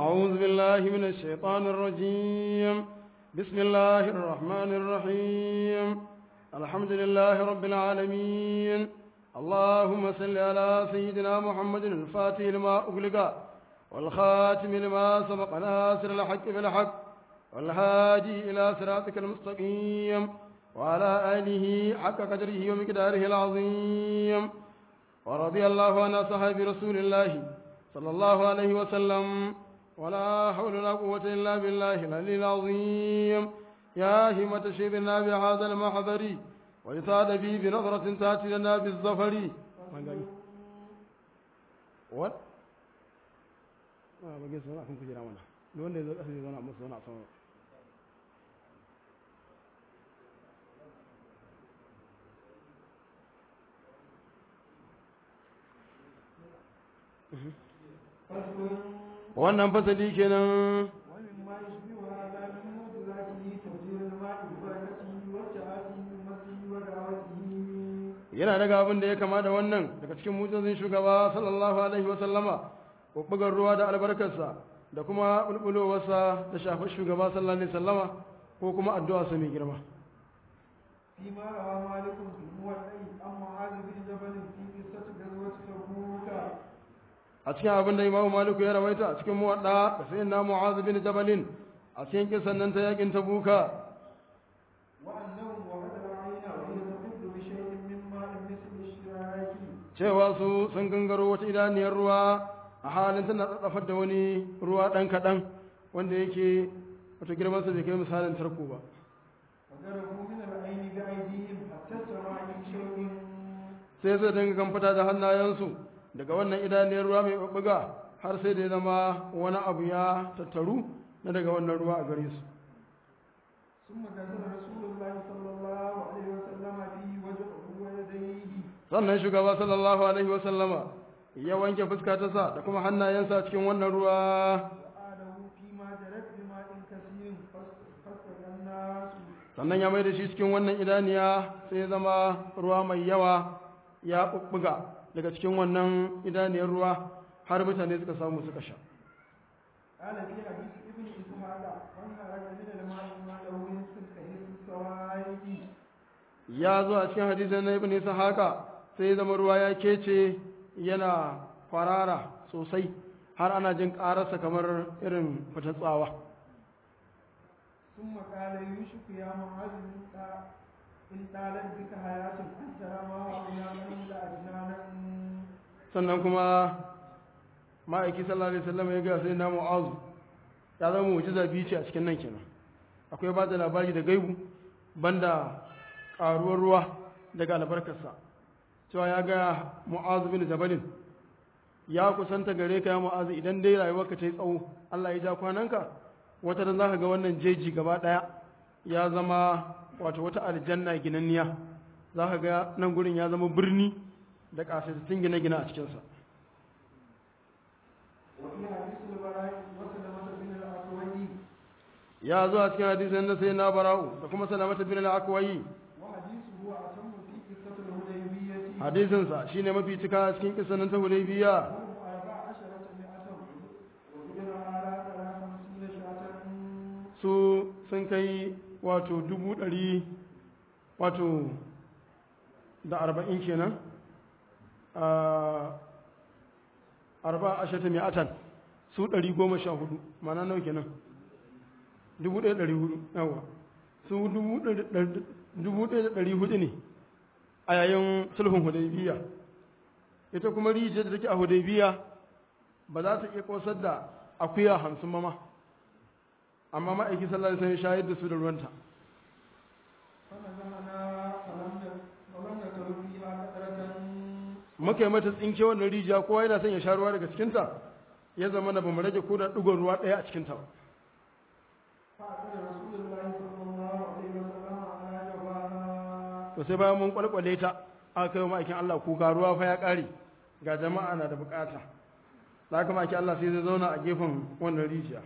أعوذ بالله من الشيطان الرجيم بسم الله الرحمن الرحيم الحمد لله رب العالمين اللهم صل على سيدنا محمد الفاتح لما أغلق والخاتم لما سبق ناصر الحق بالحق والهادي إلى صراطك المستقيم وعلى آله حق قدره ومقداره العظيم ورضي الله عن أصحاب رسول الله صلى الله عليه وسلم ولا حول ولا قوة إلا بالله العلي العظيم يا همة شيبنا بهذا المحضر ويصاد به بنظرة تأتي لنا بالظفر What? ba gaisu wani akan kujera mana da wanda ya zo ƙasa zai zauna musu zauna a sama wannan fasali kenan ومما يشبه هذا من معجزاته تفجير الماء ببركته وابتعاثه من مسجده ودعوته yana daga abin da ya kama da wannan daga cikin mutazin shugaba sallallahu alaihi wa sallama bubbugar ruwa da albarkarsa da kuma bulbulowarsa da shafar shugaba sallallahu alaihi wa sallama ko kuma addu'a sa mai girma فيما روى مالك في الموضع عن معاذ بن جبل في قصة غزوة تبوك a cikin abin da imamu maliku ya rawaita a cikin muwadda da sayin na mu'az bin jabalin a cikin kisan nan ta yakin tabuka وأنهم وقد رأينا وهي تفض بشيء من ماء مثل الشراك cewa su sun gangaro wata idaniyar ruwa a halin tana tsatsafar da wani ruwa ɗan kaɗan wanda yake wata girmansa bai kai misalin tarko ba وضربوا من العين بأيديهم حتى استوى من شيء sai zai dinga kamfata da hannayensu daga wannan idaniyar ruwa mai ɓaɓɓuga har sai da ya zama wani abu ya tattaru na daga wannan ruwa a gare su ثم غسل رسول الله صلى الله عليه وسلم به وجهه ويديه sannan shugaba sallallahu alaihi wasallama ya wanke fuska ta sa da kuma hannayensa a cikin wannan ruwa وآله فيما جرت بماء كثير فاستقى الناس sannan ya mai da shi cikin wannan idaniya sai ya zama ruwa mai yawa ya ɓuɓɓuga daga cikin wannan idaniyar ruwa har mutane suka samu suka sha قال في حديث ابن إسحاق وانهرج من الماء ما له يسكن كهيس السوائد ya zo a cikin hadisin na ibn haka sai ya zama ruwa ya kece yana kwarara sosai har ana jin ƙararsa kamar irin fitar tsawa ثم قال يوشك يا معاذ إن طا- إن طالت بك حياة أن ترى ما وعينا منه لأجنانا sannan kuma ma'aiki sallallahu alaihi wasallam ya ga sai na mu'azu ya zama mu'jiza biyu ce a cikin nan kenan akwai ba da labari da gaibu banda karuwar ruwa daga albarkarsa cewa ya ga mu'azu bin jabalin ya kusanta gare ka ya mu'azu idan dai rayuwarka ta yi tsawo Allah ya ja kwananka wata da zaka ga wannan jeji gaba daya ya zama wato wata aljanna ginanniya zaka ga nan gurin ya zama birni da kasaitattun gine-gine a cikinsa وفي حديث البراء وسلمة بن الأكوي ya zo a cikin hadisin na sai na bara'u da kuma salamata bin al-akwai وحديثه أتم في قصة الهديبية hadisinsa shine mafi cika a cikin kisanin ta hudaybiya وهم أربع عشرة مئة وإذن على ثلاث خمسين شاة su sun kai wato dubu ɗari wato da arba'in kenan a arba a shata mi'atan su ɗari goma sha hudu mana nau kenan dubu ɗaya ɗari hudu yawa su dubu ɗaya ɗari- dubu ɗaya da ɗari hudu ne a yayin sulhun hudaybiya ita kuma rijiyar da take a hudaybiya ba za ta iya kosar da akuya hamsin ba ma amma ma'aiki sallallahu alaihi wasallam shayar da su da ruwanta فنزعنا فلم ن- فلم نكر فيها قطرة muka yi mata tsinke wannan rijiya kowa yana son ya sha ruwa daga cikinta ya zama na bamu rage ko da ɗigon ruwa ɗaya a cikinta ba فأخذ رسول الله صلى الله عليه وسلم على جبهها to sai bayan mun kwalkwale ta aka kai wa ma'aikin Allah kuka ruwa fa ya ƙare ga jama'a na da bukata da haka ma'aikin Allah sai zai zauna a gefen wannan rijiya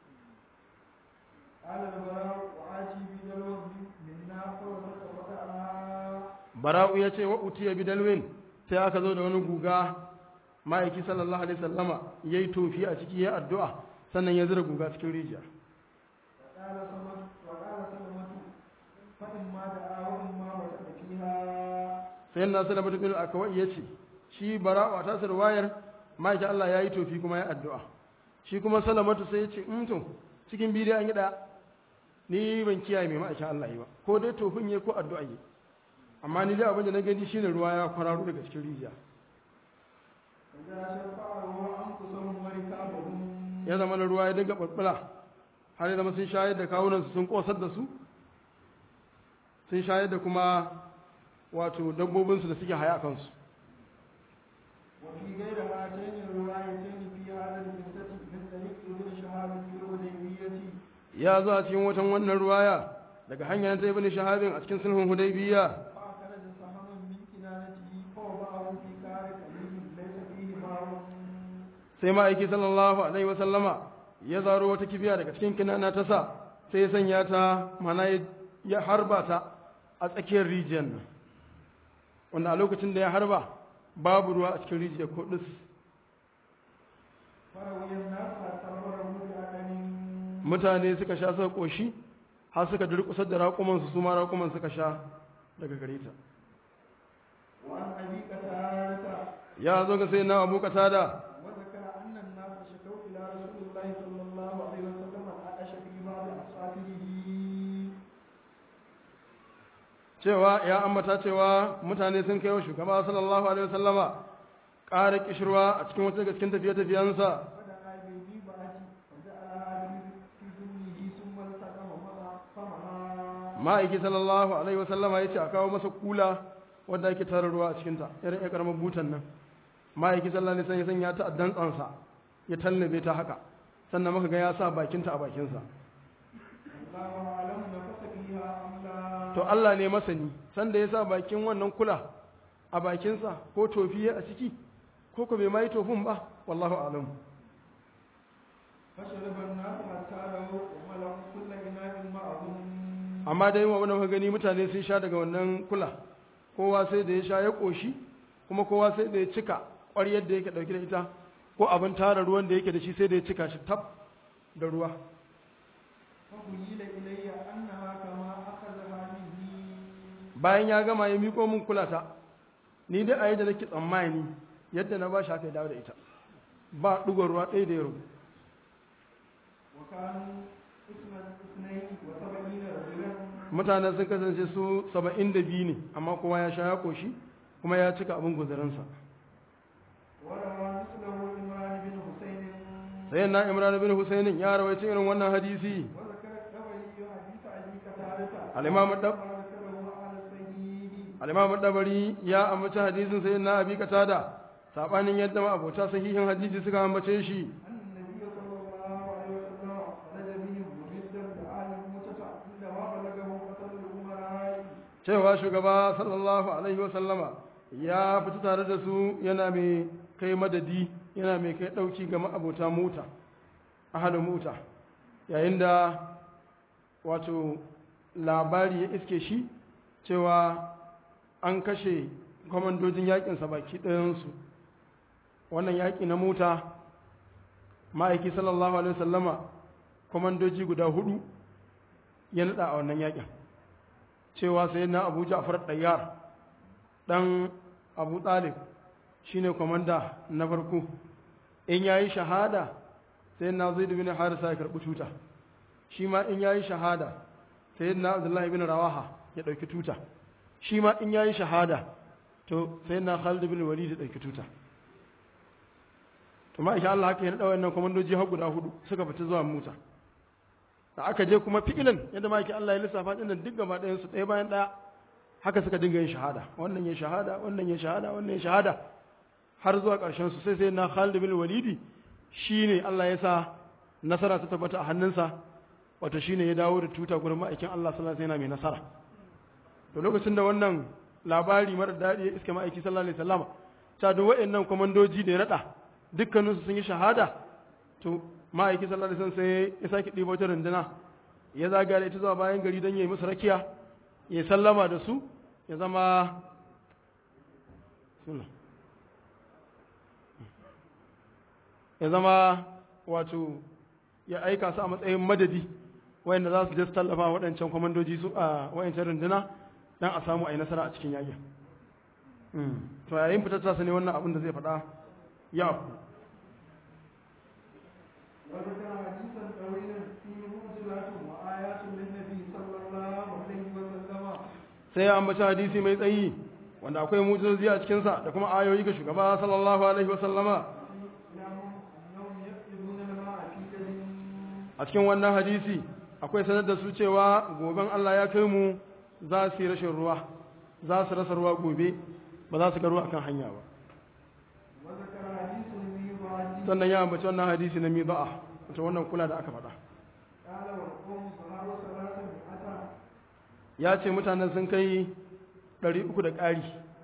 قال البراء وآتي بدلو منا فوزت فقعها bara'u ya ce wa utiya bidalwin sai aka zo da wani guga ma'aiki sallallahu alaihi sallama ya yi tofi a ciki ya addu'a sannan ya zira guga cikin rijiya وقال سلمة وقال سلمة فإما دعا وإما وجد فيها sai na salama bin akawai ya ce shi bara'u a tasir wayar ma'aikin Allah ya yi tofi kuma ya addu'a shi kuma salamatu sai ya ce in to cikin bidiyo an yi ɗaya ni ban kiyaye mai ma'aikin Allah yi ba ko dai tofin ya ko addu'a yi amma ni dai abin da na gani shine ruwa ya kwararo daga cikin rijiya إذا شفعوا أنفسهم وركابهم ya zama na ruwa ya dinga ɓulɓula har ya zama sun shayar da kawunansu sun ƙosar da su sun shayar da kuma wato dabbobinsu da suke haya a kansu وفي غير هاتين الروايتين في هذا القصة من طريق ابن شهاب في الحديبية ya zo a cikin watan wannan ruwaya daga hanyar ta ibn shahabin a cikin sulhun hudaybiya فأخرج سهما من كنانته فوضعه في كار قليل ليس فيه ماء sai ma'aiki sallallahu alaihi wa sallama ya zaro wata kibiya daga cikin kinana ta sa sai ya sanya ta mana ya- ya harba ta a tsakiyar rijiyar nan wanda a lokacin da ya harba babu ruwa a cikin rijiyar ko ɗis فروي الناس حتى مروا بأدم mutane suka sha suka ƙoshi har suka durƙusar da raƙumansu su ma raƙuman suka sha daga gare ta وعن أبي قتادة ya zo ga sai na abu da وذكر أن الناس شكوا إلى رسول الله صلى الله عليه وسلم العطش في بعض أصحابه cewa ya ambata cewa mutane sun kai wa shugaba sallallahu alaihi wasallama ƙara kishirwa a cikin wata daga cikin tafiye-tafiyensa فدعا بالبيبعة فجعلها في ذمه ثم التقم فمها ma'aiki sallallahu alaihi wasallama ya ce a kawo masa kula wadda ake tara ruwa a cikinta irin ya karamar butan nan ma'aiki sallallahu alaihi wasallam ya sanya ta a dantsansa ya tallabe ta haka sannan muka ga ya sa bakinta a bakinsa الله أعلم نفس فيها أم لا to Allah ne masani sanda ya sa bakin wannan kula a bakinsa ko tofi a ciki ko ko bai ma yi tofin ba wallahu alam فشرب الناس حتى لو وملأوا كل إناء معهم amma dai wa muka gani mutane sun sha daga wannan kula kowa sai da ya sha ya koshi kuma kowa sai da ya cika ƙwaryar da yake ɗauke da ita ko abin tara ruwan da yake da shi sai da ya cika shi tab da ruwa فخيل إلي أنها كما أخذها مني bayan ya gama ya miko min kulata ni dai a yadda nake tsammani yadda na ba shi haka ya dawo da ita ba ɗugon ruwa ɗaya da ya rubu وكانوا اثنا اثنين وسبعين رجلا mutanen sun kasance su saba'in da biyu ne amma kowa ya sha ya koshi kuma ya cika abin guzurinsa وروى مثله عمران بن حسين sai na imran bin husainin ya rawaita irin wannan hadisi وذكر الطبري حديث أبي قتادة الإمام الدب- وما ذكره على الصحيح al-imam dabari ya ambaci hadisin sai na abi katada sabanin yadda ma abota sahihin hadisi suka ambace shi أن النبي صلى الله عليه وسلم خرج بهم ممدا بآل موسى عندما بلغه قتل الأمراء cewa shugaba sallallahu alaihi wasallama ya fita tare da su yana mai kai madadi yana mai kai dauki ga ma'abota mota ahalin mota yayin da wato labari ya iske shi cewa an kashe kwamandojin yakinsa baki ɗayansu wannan yaƙi na mota ma'aiki sallallahu alaihi wasallama kwamandoji guda hudu ya naɗa a wannan yaƙin cewa sai na abu ja'far ɗayyar ɗan abu ɗalib shi ne kwamanda na farko in ya yi shahada sai na zai bin harisa ya karɓi tuta shi ma in ya yi shahada sai na abdullahi bin rawaha ya ɗauki tuta shi ma in ya yi shahada to sai na khalid bin walid ya ɗauki tuta to ma insha Allah haka ya naɗa wannan kwamandoji har guda hudu suka fita zuwa muta da aka je kuma fi'ilan yadda maki Allah ya lissafa din nan duk gaba ɗayan su ɗaya bayan ɗaya haka suka dinga yin shahada wannan ya shahada wannan ya shahada wannan ya shahada har zuwa ƙarshen su sai sai na Khalid bin Walidi shine Allah ya sa nasara ta tabbata a hannunsa wato shine ya dawo da tuta gurin ma'aikin Allah sallallahu alaihi wasallam mai nasara to lokacin da wannan labari mara daɗi ya iska ma'aiki sallallahu alaihi wasallam ta duk waɗannan komandoji da ya rada dukkaninsu sun yi shahada to ma'aiki sallallahu alaihi wasallam sai ya sake ɗibo ta runduna ya zaga da ita zuwa bayan gari don ya yi musu rakiya ya sallama da su ya zama ya zama wato ya aika su a matsayin madadi wayanda za su je su tallafa waɗancan kwamandoji su a wayancan runduna dan a samu a yi nasara a cikin yakin to yayin fitar tasa ne wannan abin da zai faɗa ya afku وذكر حديثا طويلا فيه معجزات وآيات للنبي صلى الله عليه وسلم sai ya ambaci hadisi mai tsayi wanda akwai mujizozi a cikinsa da kuma ayoyi ga shugaba sallallahu alaihi wasallama يعلم أنهم يكتبون الماء في جديد a cikin wannan hadisi akwai sanar da su cewa goben Allah ya kai mu za su yi rashin ruwa za su rasa ruwa gobe ba za su ga ruwa akan hanya ba وذكر حديث الميضاج sannan ya ambaci wannan hadisi na mida'a wato wannan kula da aka faɗa قال والقوم صحابة ثلاثة مئة ya ce mutanen sun kai ɗari uku da ƙari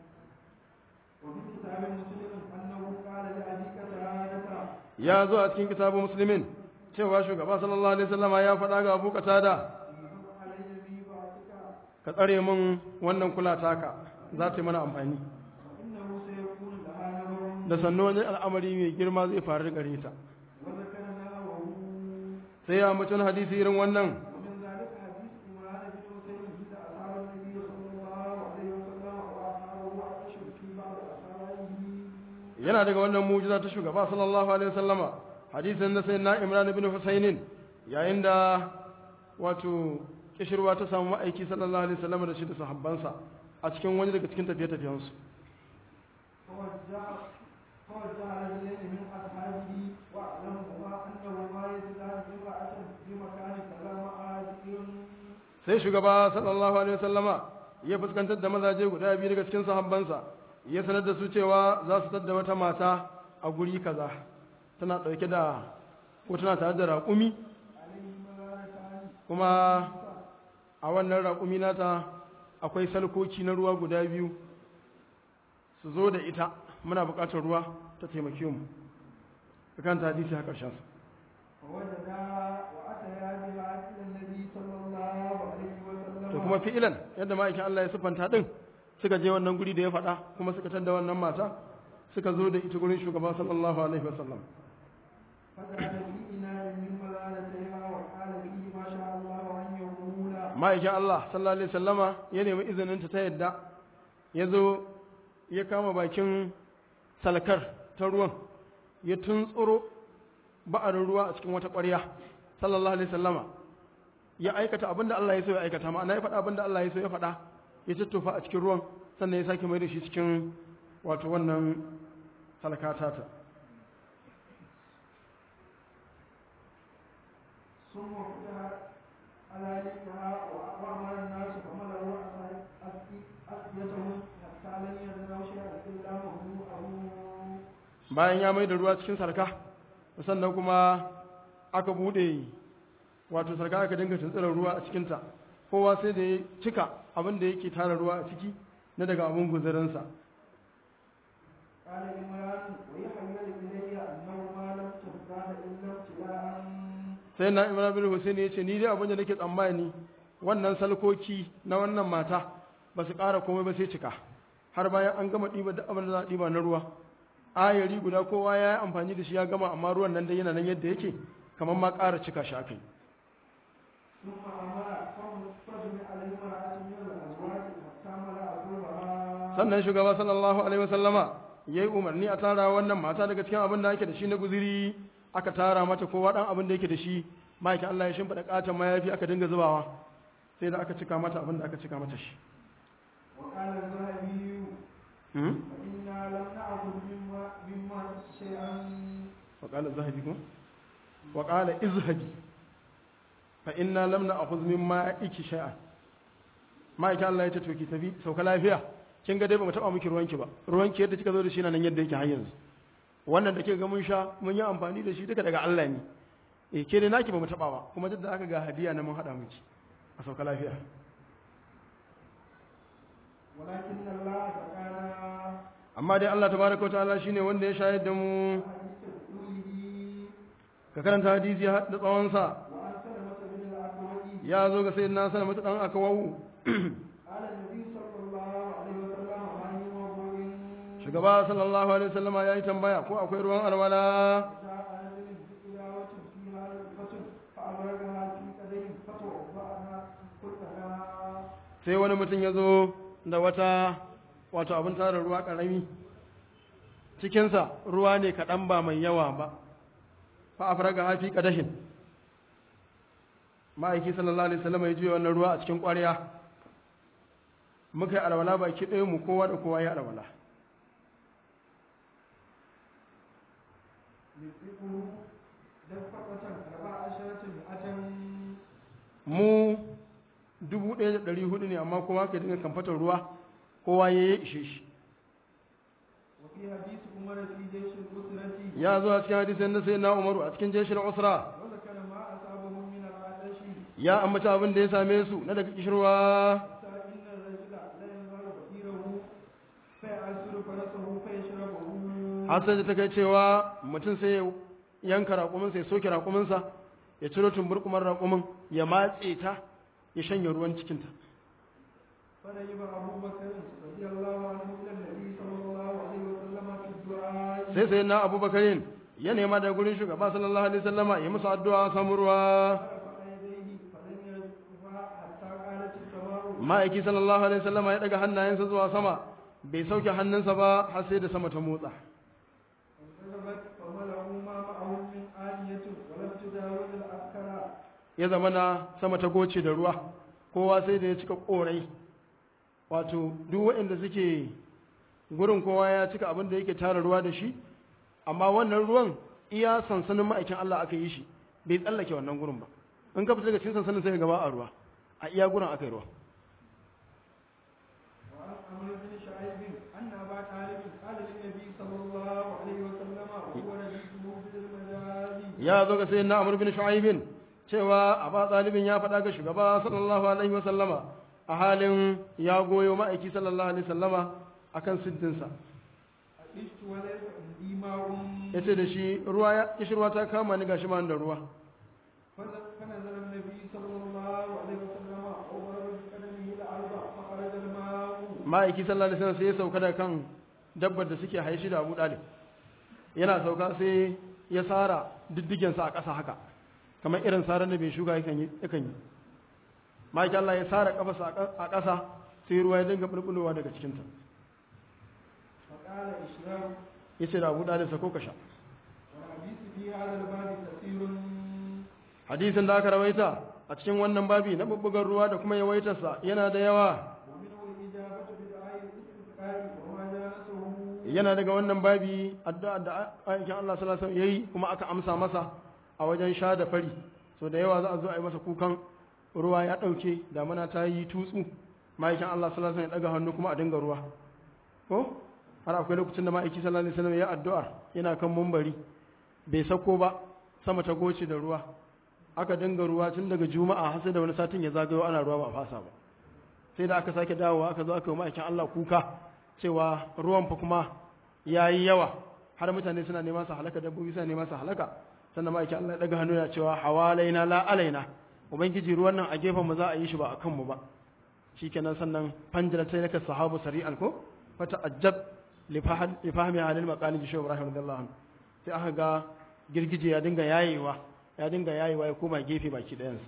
وفي كتاب مسلم أنه قال لأبي قتادة ya zo a cikin kitabun musulmin cewa shugaba sallallahu alaihi wasallama ya faɗa ga abu katada يجب علي ميضاتك ka tsare min wannan kula taka za ta yi mana amfani فإنه سيكون لها نظر da sannu wani al'amari mai girma zai faru gare ta وذكر نحوه sai ya ambaci wani hadisi irin wannan ومن ذلك حديث إمران بن حسين إذا أصاب النبي صلى الله عليه وسلم وأصابه عطش في بعض أصابعه yana daga wannan mujiza ta shugaba sallallahu alaihi wasallama hadisin na sayyidina imran ibn husainin yayin da wato kishirwa ta samu ma'aiki sallallahu alaihi wasallama da shi da sahabbansa a cikin wani daga cikin tafiye-tafiyensu فوجع فوجع رجلين من أصحابه وأعلمهما أنه ما يزداد امرأة بمكان كلام عادل sai shugaba sallallahu alaihi wasallama ya fuskantar da mazaje guda biyu daga cikin sahabbansa ya sanar da su cewa za su tadda wata mata a guri kaza tana ɗauke da ko tana tare da raƙumi عليه ملائكتان kuma a wannan raƙumi nata akwai salkoki na ruwa guda biyu su zo da ita muna buƙatar ruwa ta taimake mu kan ta hadisi har ƙarshen su فوجدا وأتيا بها إلى النبي صلى الله عليه وسلم to kuma fi'ilan yadda ma'aikin Allah ya siffanta din suka je wannan guri da ya faɗa kuma suka tadda wannan mata suka zo da ita gurin shugaba sallallahu alaihi wasallam فجعل في إناء من ملالتها وقال فيه ما شاء الله أن يقول ma'aikin Allah sallallahu alaihi wasallama ya nemi izinin ta ta yadda ya zo ya kama bakin salkar ta ruwan ya tuntsuro ba'arin ruwa a cikin wata ƙwarya sallallahu alaihi wasallama ya aikata abin da Allah ya so ya aikata ma'ana ya faɗa abin da Allah ya so ya faɗa ya tattofa a cikin ruwan sannan ya sake mai da shi cikin wato wannan salkata ta ثم فتح على يدها وأمر الناس فملأوا أسقيتهم حتى لم يدروا شيئا إلا مهوءه bayan ya mai da ruwa cikin sarka sannan kuma aka bude wato sarka aka dinga tuntsirar ruwa a cikinta kowa sai da ya cika abin da yake tara ruwa a ciki na daga abin guzurinsa قال عمران ويحمل إلي أنه ما لم تزداد إلا ابتلاء sai na imran bin husaini ya ce ni dai abin da nake tsammani wannan salkoki na wannan mata ba su ƙara komai ba sai cika har bayan an gama ɗiba duk abin da za a ɗiba na ruwa ayari guda kowa ya yi amfani da shi ya gama amma ruwan nan dai yana nan yadda yake kamar ma ƙara cika shi aka yi ثم أمر فجمع المرأة من الأزواج حتى ملأ ثوبها sannan shugaba sallallahu alaihi wasallama ya yi umarni a tara wannan mata daga cikin abin da ake da shi na guziri aka tara mata kowa ɗan abin da yake da shi ma'aikin Allah ya shimfiɗa ƙaton mayafi aka dinga zubawa sai da aka cika mata abin da aka cika mata shi وقال الذهبي Hmm? فإنا لم نأخذ مما مما شيئا وقال الذهبي كما وقال اذهبي فإنا لم نأخذ مما إيكي شيئا ما يكا الله يتتوكي تفي سوك lafiya kin ga dai ba mu taba miki ruwanki ba ruwanki yadda kika zo da shi nan yadda yake har yanzu wannan da kika ga mun sha mun yi amfani da shi duka daga Allah ne eh ke dai naki ba mu taba ba kuma duk da aka ga hadiya na mun hada miki a sauka lafiya ولكن الله تعالى amma dai Allah tabaraka wa ta'ala shine wanda ya shayar da mu حديث رسوله ka karanta hadisi da tsawon sa وعن سلمة بن الأكوع ya zo ga sayyidina sallama dan akawu قال النبي صلى الله عليه وسلم عن وضوء shugaba sallallahu alaihi wasallama ya yi tambaya ko akwai ruwan alwala جاء رجل بتلاوة فيها فيها رغبة فأبرقها في قدر فتوضأها كلها sai wani mutum ya zo da wata wato abin tara ruwa ƙarami cikinsa ruwa ne kaɗan ba mai yawa ba fa afraga hafi ƙadashin ma'aiki sallallahu alaihi wasallam ya juya wannan ruwa a cikin ƙwarya muka yi alwala baki ɗaya mu kowa da kowa ya alwala يطلقه دفقة أربع عشرة مئة mu dubu ɗaya da ɗari hudu ne amma kowa ka dinga kamfatar ruwa kowa ya yi ishe shi وفي حديث عمر في جيش الأسرة ya zo a cikin hadisin na sai na umaru a cikin jeshin usra وذكر ما أصابهم من العطش ya ambata abin da ya same su na daga kishirwa حتى إن الرجل لا ينهر بئيره فيعسر فرسه فيشربه har sai da ta kai cewa mutum sai ya yanka raƙuminsa ya soke raƙuminsa ya ciro tumburkumar raƙumin ya matse ta ya shanye ruwan cikinta فرجب أبو بكر رضي الله عنه إلى النبي صلى الله عليه وسلم في الدعاء sai sai na abubakarin ya nema da gurin shugaba sallallahu alaihi wasallama ya musu addu'a samu ruwa فرفع يديه فلم يرفع حتى قالت السماء ma'aiki sallallahu alaihi wasallama ya daga hannayensa zuwa sama bai sauke hannunsa ba har sai da sama ta motsa فانتظرت فملأوا ما معهم من آنية ولم تجاوز الأكل ya zama na sama ta goce da ruwa kowa sai da ya cika korai wato duk waɗanda suke gurin kowa ya cika abin da yake tara ruwa da shi amma wannan ruwan iya sansanin ma'aikin Allah aka yi shi bai tsallake wannan gurin ba in ka fita daga cikin sansanin sai ka gaba a ruwa a iya gurin aka yi ruwa وعن عمرو بن شعيب أن أبا طالب قال للنبي صلى الله عليه وسلم وهو رديفه بالمجاز ya zo ga sayyidina Amr bin Shu'aib cewa Aba Talibin ya faɗa ga shugaba sallallahu alaihi wa sallama a halin ya goyo ma'aiki sallallahu alaihi wa sallama akan siddinsa عشت وليس عندي ماء ya ce da shi ruwa ya kishirwa ta kama ni gashi ma da ruwa فنزل فنزل النبي صلى الله عليه وسلم وضرب بقدمه الأرض فخرج الماء ma'aiki sallallahu alaihi wasallam sai ya sauka da kan dabbar da suke haishi da Abu Dalib yana sauka sai ya sara diddigen sa a ƙasa haka kamar irin saran da bai shuka yakan yi yakan yi ma'aiki Allah ya sara kafarsa a ƙasa sai ruwa ya dinga bulbulowa daga cikin ta فقال اشرب yace da Abu Dalib sako ka sha والحديث في هذا الباب كثير hadisin da aka rawaita a cikin wannan babi na bubbugar ruwa da kuma yawaitarsa yana da yawa ومنه الإجابة بدعاء الاستسقاء وما جالسه yana daga wannan babi addu'a da aikin Allah sallallahu alaihi wasallam yayi kuma aka amsa masa a wajen sha da fari so da yawa za a zo a yi masa kukan ruwa ya dauke damana ta yi tutsu ma'aikin Allah sallallahu alaihi wasallam ya daga hannu kuma a dinga ruwa ko har akwai lokacin da ma'aiki sallallahu alaihi wasallam ya addu'a yana kan mumbari bai sako ba sama ta goce da ruwa aka dinga ruwa tun daga juma'a har sai da wani satin ya zagayo ana ruwa ba a fasa ba sai da aka sake dawowa aka zo aka yi ma'aikin Allah kuka cewa ruwan fa kuma ya yi yawa har mutane suna nema su halaka dabbobi suna nema su halaka sannan ma'aikin Allah ya daga hannu ya cewa hawalaina la alaina ubangiji ruwan nan a gefen mu za a yi shi ba a kanmu ba shikenan sannan fanjira sai naka sahabu sari'an ko fata ajab li fahmi halil maqali bi ibrahim radiyallahu anhu sai aka ga girgije ya dinga yayewa ya dinga yayewa ya koma gefe baki ɗayansa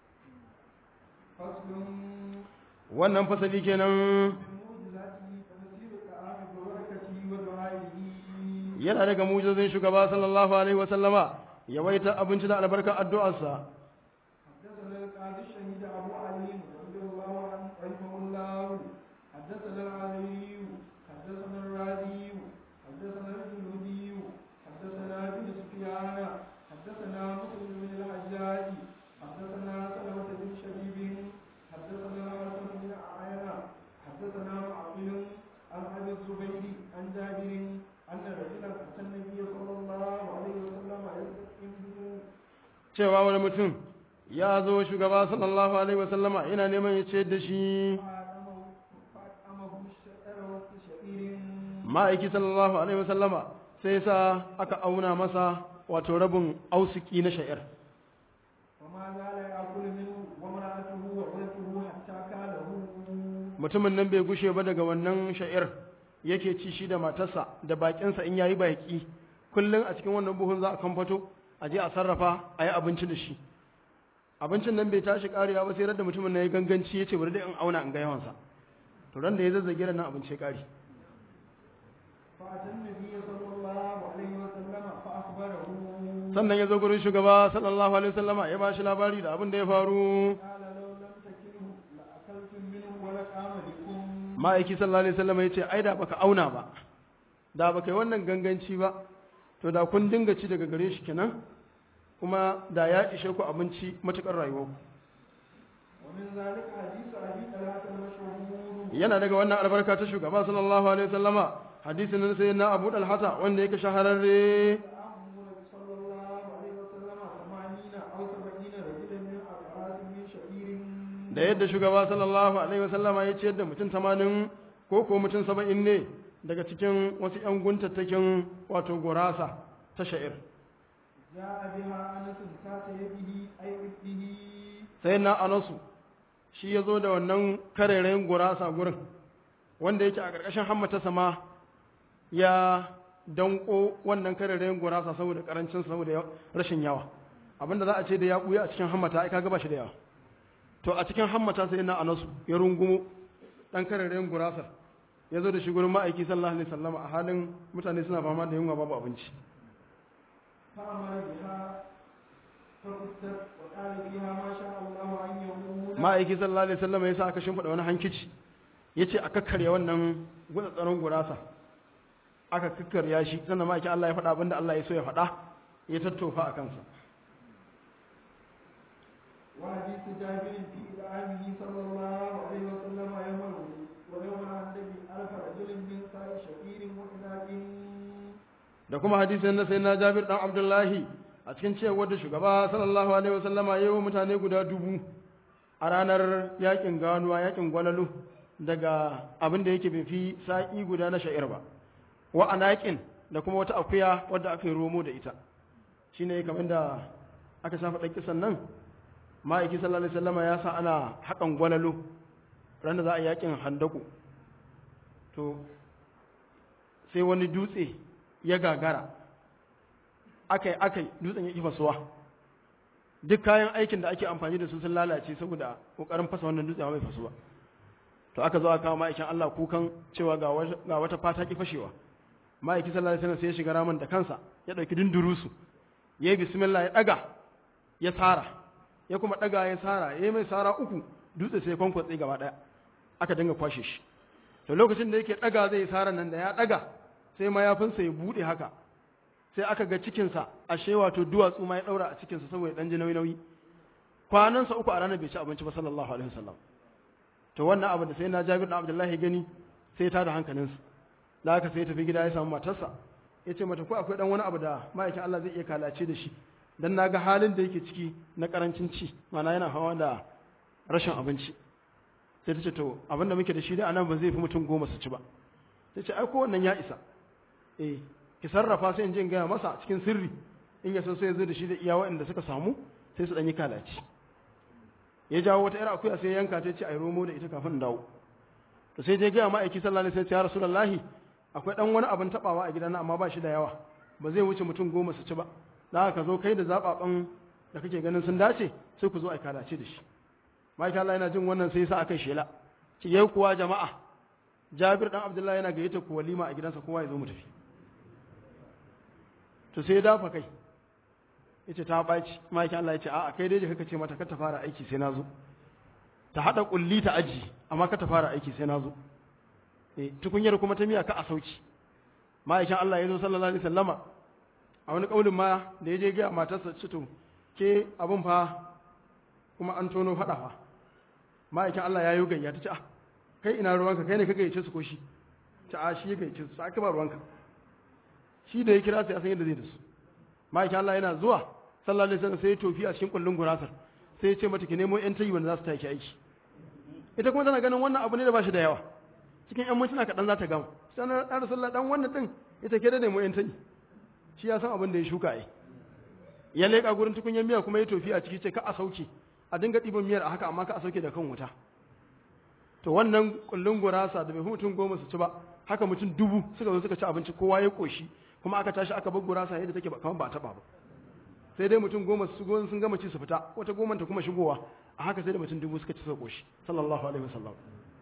فصل wannan fasali kenan من معجزاته تفسير الطعام ببركته ودعائه yana daga mujizin shugaba sallallahu alaihi wa sallama yawaita abinci da albarkar addu'arsa حدثنا القاضي الشهيد أبو علي رضي الله عنه رحمه الله حدثنا العلي حدثنا الرازي حدثنا الجنودي حدثنا ابن سفيان حدثنا مسلم بن الحجاج حدثنا سلمة بن شبيب حدثنا الحسن بن عينة حدثنا معقل عن أبي الزبير عن جابر أن رجلا أتى النبي صلى الله عليه وسلم يستسقيه cewa wani mutum ya zo shugaba sallallahu alaihi wa sallama yana neman ya ce da shi فأطعمه الشعر والشعير ma'aiki sallallahu alaihi wa sallama sai sa aka auna masa wato rabin ausiki na sha'ir وما زال يأكل منه وامرأته وولده حتى كاله mutumin nan bai gushe ba daga wannan sha'ir yake ci shi da matarsa da bakinsa in yayi baki kullum a cikin wannan buhun za a kamfato a je a sarrafa a yi abinci da shi abincin nan bai tashi karewa ba sai da mutumin na ya ganganci ya ce bari dai in auna in ga yawansa to ran da ya zazzage da nan abinci ya kare فأتى النبي صلى الله عليه وسلم فأخبره sannan ya zo gurin shugaba sallallahu alaihi wasallama ya ba shi labari da abin da ya faru قال لو لم تكله لأكلتم منه ولقام بكم ma'aiki sallallahu alaihi wasallama ya ce ai da baka auna ba da baka yi wannan ganganci ba to da kun dinga ci daga gare shi kenan kuma da ya ishe ku abinci matukar rayuwarku ومن ذلك حديث أبي طلحة المشهور yana daga wannan albarka ta shugaba sallallahu alaihi wasallama hadisin nan sai na Abu Dalhata wanda yake shahararre أمر صلى الله عليه وسلم ثمانين أو سبعين رجلا من أقراص من شعير da yadda shugaba sallallahu alaihi wasallama ya ciyar da mutum 80 ko ko mutum 70 ne daga cikin wasu ƴan guntattakin wato gurasa ta sha'ir جاء بها أنس تحت يده أي رفته sai na Anasu shi ya zo da wannan karerayin gurasa gurin wanda yake a ƙarƙashin hammata sama ya danko wannan karerayin gurasa saboda ƙarancin saboda yawa- rashin yawa abinda za a ce da ya ɓuya a cikin hammata ai kaga ba shi da yawa to a cikin hammata sai na anasu ya rungumo ɗan karerayin gurasar ya zo da shi gurin ma'aiki sallallahu alaihi wasallam a halin mutane suna fama da yunwa babu abinci فأمر بها فقدت وقال فيها ما شاء الله أن يقول ma'aiki sallallahu alaihi wasallam ya sa aka shimfiɗa wani hankici ya ce a kakkarya wannan gutsatsarin gurasa aka kakkarya shi sannan ma'aiki Allah ya faɗa abinda Allah ya so ya faɗa ya tattofa a kansa وحديث جابر في إدعامه صلى الله عليه وسلم يوم ويوم النبي ألف رجل من ساء شعير وإناء da kuma hadisin na sayyidina Jabir dan Abdullahi a cikin cewar da shugaba sallallahu alaihi wasallama yayi wa mutane guda dubu a ranar yakin ganuwa yakin gwalalu daga abin da yake bai fi sa'i guda na sha'ir ba wa anaqin da kuma wata akuya wadda aka yi romo da ita shine kamar da aka shafa dan kisan nan ma'aiki sallallahu alaihi wasallama ya sa ana hakan gwalalu ran da za a yi yakin handaku to sai wani dutse ya gagara akai akai dutsen ya kifa suwa duk kayan aikin da ake amfani da su sun lalace saboda kokarin fasa wannan dutse bai fasuwa to aka zo aka kawo ma'aikin Allah kukan cewa ga wata, ga wata fata ki fashewa ma'aiki sallallahu alaihi wasallam sai ya shiga ramin da kansa ya dauki dindurusu yayi bismillah ya daga ya sara ya kuma daga ya sara yayi mai sara uku dutse sai kwankwatse gaba daya aka dinga kwashe shi to lokacin da yake daga zai sara nan da ya daga sai mayafinsa ya bude haka sai aka ga cikinsa ashe wato duwatsu ma ya daura a cikinsa saboda dan ji nauyi nauyi kwanansa uku a ranar bai ci abinci ba sallallahu alaihi wasallam to wannan abu da sai na Jabir da Abdullahi gani sai ta da hankalinsa da haka sai ya tafi gida ya samu matarsa ya ce mata ko akwai dan wani abu da ma'aikin Allah zai iya kalace da shi dan naga halin da yake ciki na karancin ci mana yana hawa da rashin abinci sai ta ce to abin da muke da shi da anan ba zai fi mutum goma su ci ba ta ce ai ko wannan ya isa eh ki sarrafa sai in je in gaya masa cikin sirri in ya so sai ya zo da shi da iya waɗanda suka samu sai su dan yi kalaci ya jawo wata 'yar akuya sai ya yanka ta ce ai romo da ita kafin in dawo to sai je gaya ma'aiki sallallahu alaihi wasallam ya rasulullahi akwai dan wani abin tabawa a gidana amma ba shi da yawa ba zai wuce mutum goma su ci ba da haka zo kai da zababan da kake ganin sun dace sai ku zo ai kalace da shi ma'aiki Allah yana jin wannan sai sa aka shela ce yau kuwa jama'a Jabir dan Abdullahi yana gayyata ku walima a gidansa kowa ya zo mu tafi to sai ya dafa kai yace ta baci ma'aikin Allah yace a'a kai dai da kaka ce mata ka ta fara aiki sai na zo ta hada kulli ta aji amma ka ta fara aiki sai na zo eh tukunyar kuma ta miya ka a sauki ma'aikin Allah ya zo sallallahu alaihi wasallama a wani kaulin ma da ya je ga matarsa ce to ke abun fa kuma an tono fada fa ma'aikin Allah ya yi gayya ta ce ah kai ina ruwanka kai ne ka gayyace su ko shi ta a shi ya gayyace su sai ka ba ruwanka shi da ya kira su ya san yadda zai da su ma'aikin Allah yana zuwa sallallahu alaihi wasallam sai ya tofi a cikin kullun gurasar sai ya ce mata ki nemo yan tayi wanda za su taki aiki ita kuma tana ganin wannan abu ne da ba shi da yawa cikin yan mintuna kaɗan za ta gama sai na ɗan rasulullah dan wannan din ita ke da nemo yan tayi shi ya san abin da ya shuka ai ya leƙa gurin tukunyar miya kuma ya tofi a ciki ce ka a sauke a dinga ɗiban miyar a haka amma ka a sauke da kan wuta to wannan kullun gurasa da bai fi mutum goma su ci ba haka mutum dubu suka zo suka ci abinci kowa ya koshi kuma aka tashi aka bar gurasa yadda take ba kamar ba taɓa ba sai dai mutum goma su shigo sun gama ci su fita wata goma ta kuma shigowa a haka sai da mutum dubu suka ci su koshi sallallahu alaihi wasallam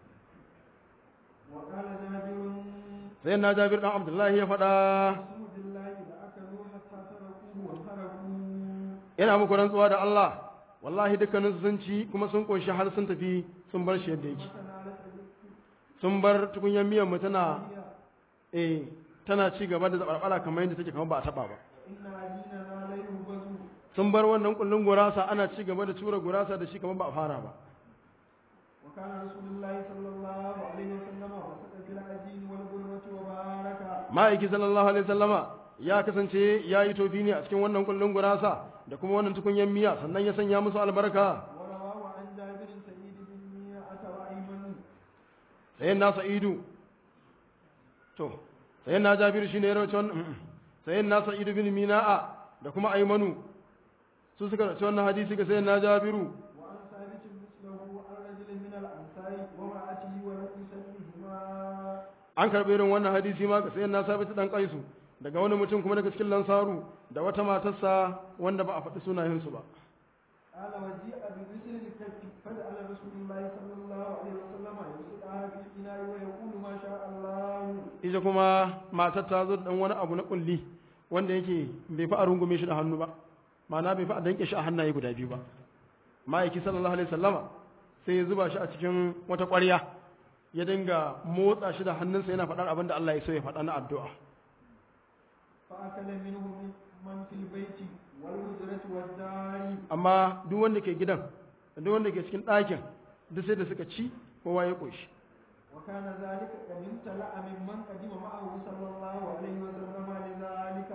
وقال جابر sai na jabir dan abdullahi ya faɗa اسم بالله لأكلوا حتى تركوه وانصرفوا yana muku rantsuwa da Allah wallahi dukkanin sun ci kuma sun koshi har sun tafi sun bar shi yadda yake وتنالت sun bar tukunyar miyan mu tana الدنيا eh tana ci gaba da zabarbara kamar yadda take kamar ba a taba ba إن عجيننا لا يهبز sun bar wannan kullun gurasa ana ci gaba da tura gurasa da shi kamar ba a fara ba وكان رسول الله صلى الله عليه وسلم وسط في العجين والبرمة وبارك ma'aiki sallallahu alaihi wasallama ya kasance ya yi tofi ne a cikin wannan kullun gurasa da kuma wannan tukunyar miya sannan ya sanya musu albarka ورواه عن جابر سعيد بن ميعة وأيمن sayan na sa'idu to sayan na jabiru shine ya rawaci wannan sayan na sa'idu bin mina'a da kuma aimanu su suka rawaci wannan hadisi ga sayan na jabiru وعن ثابت مثله عن رجل من الأنصار وامرأته ولم يسمهما an karɓi irin wannan hadisi ma ga sayan na sabitu dan kaisu daga wani mutum kuma daga cikin lansaru da wata matarsa wanda ba a faɗi sunayensu ba قال وجيء بمثل الكف فجعل رسول الله صلى الله عليه وسلم يسقها في الإناء ويقول ما شاء الله ita kuma matar ta zo da ɗan wani abu na kulli wanda yake bai fi a rungume shi da hannu ba ma'ana bai fi a danke shi a hannaye guda biyu ba ma'aiki sallallahu alaihi sallama sai ya zuba shi a cikin wata ƙwarya ya dinga motsa shi da hannunsa yana faɗar abin da Allah ya so ya faɗa na addu'a فأكل منه من من في البيت والهجرة والدار amma duk wanda ke gidan da duk wanda ke cikin ɗakin duk sai da suka ci kowa ya ƙoshi وكان ذلك قد امتلأ ممن قدم معه صلى الله عليه وسلم لذلك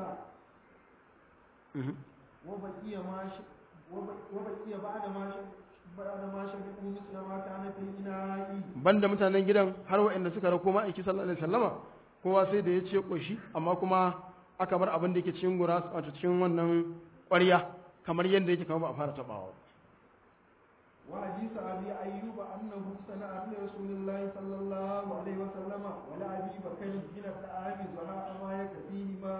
وبقي ما ش... وب- وبقي بعد ما ش... بعد ما شربوا مثل ما كان في الإناء banda mutanen gidan har waɗanda suka rako ma'aiki sallallahu alaihi sallama kowa sai da ya ce ƙoshi amma kuma aka bar abin da yake cikin gura wato cikin wannan ƙwarya kamar yadda yake kamar ba a fara taɓawa وحديث أبي أيوب أنه صنع لرسول الله صلى الله عليه وسلم ولأبي بكر من الطعام زهاء ما يكفيهما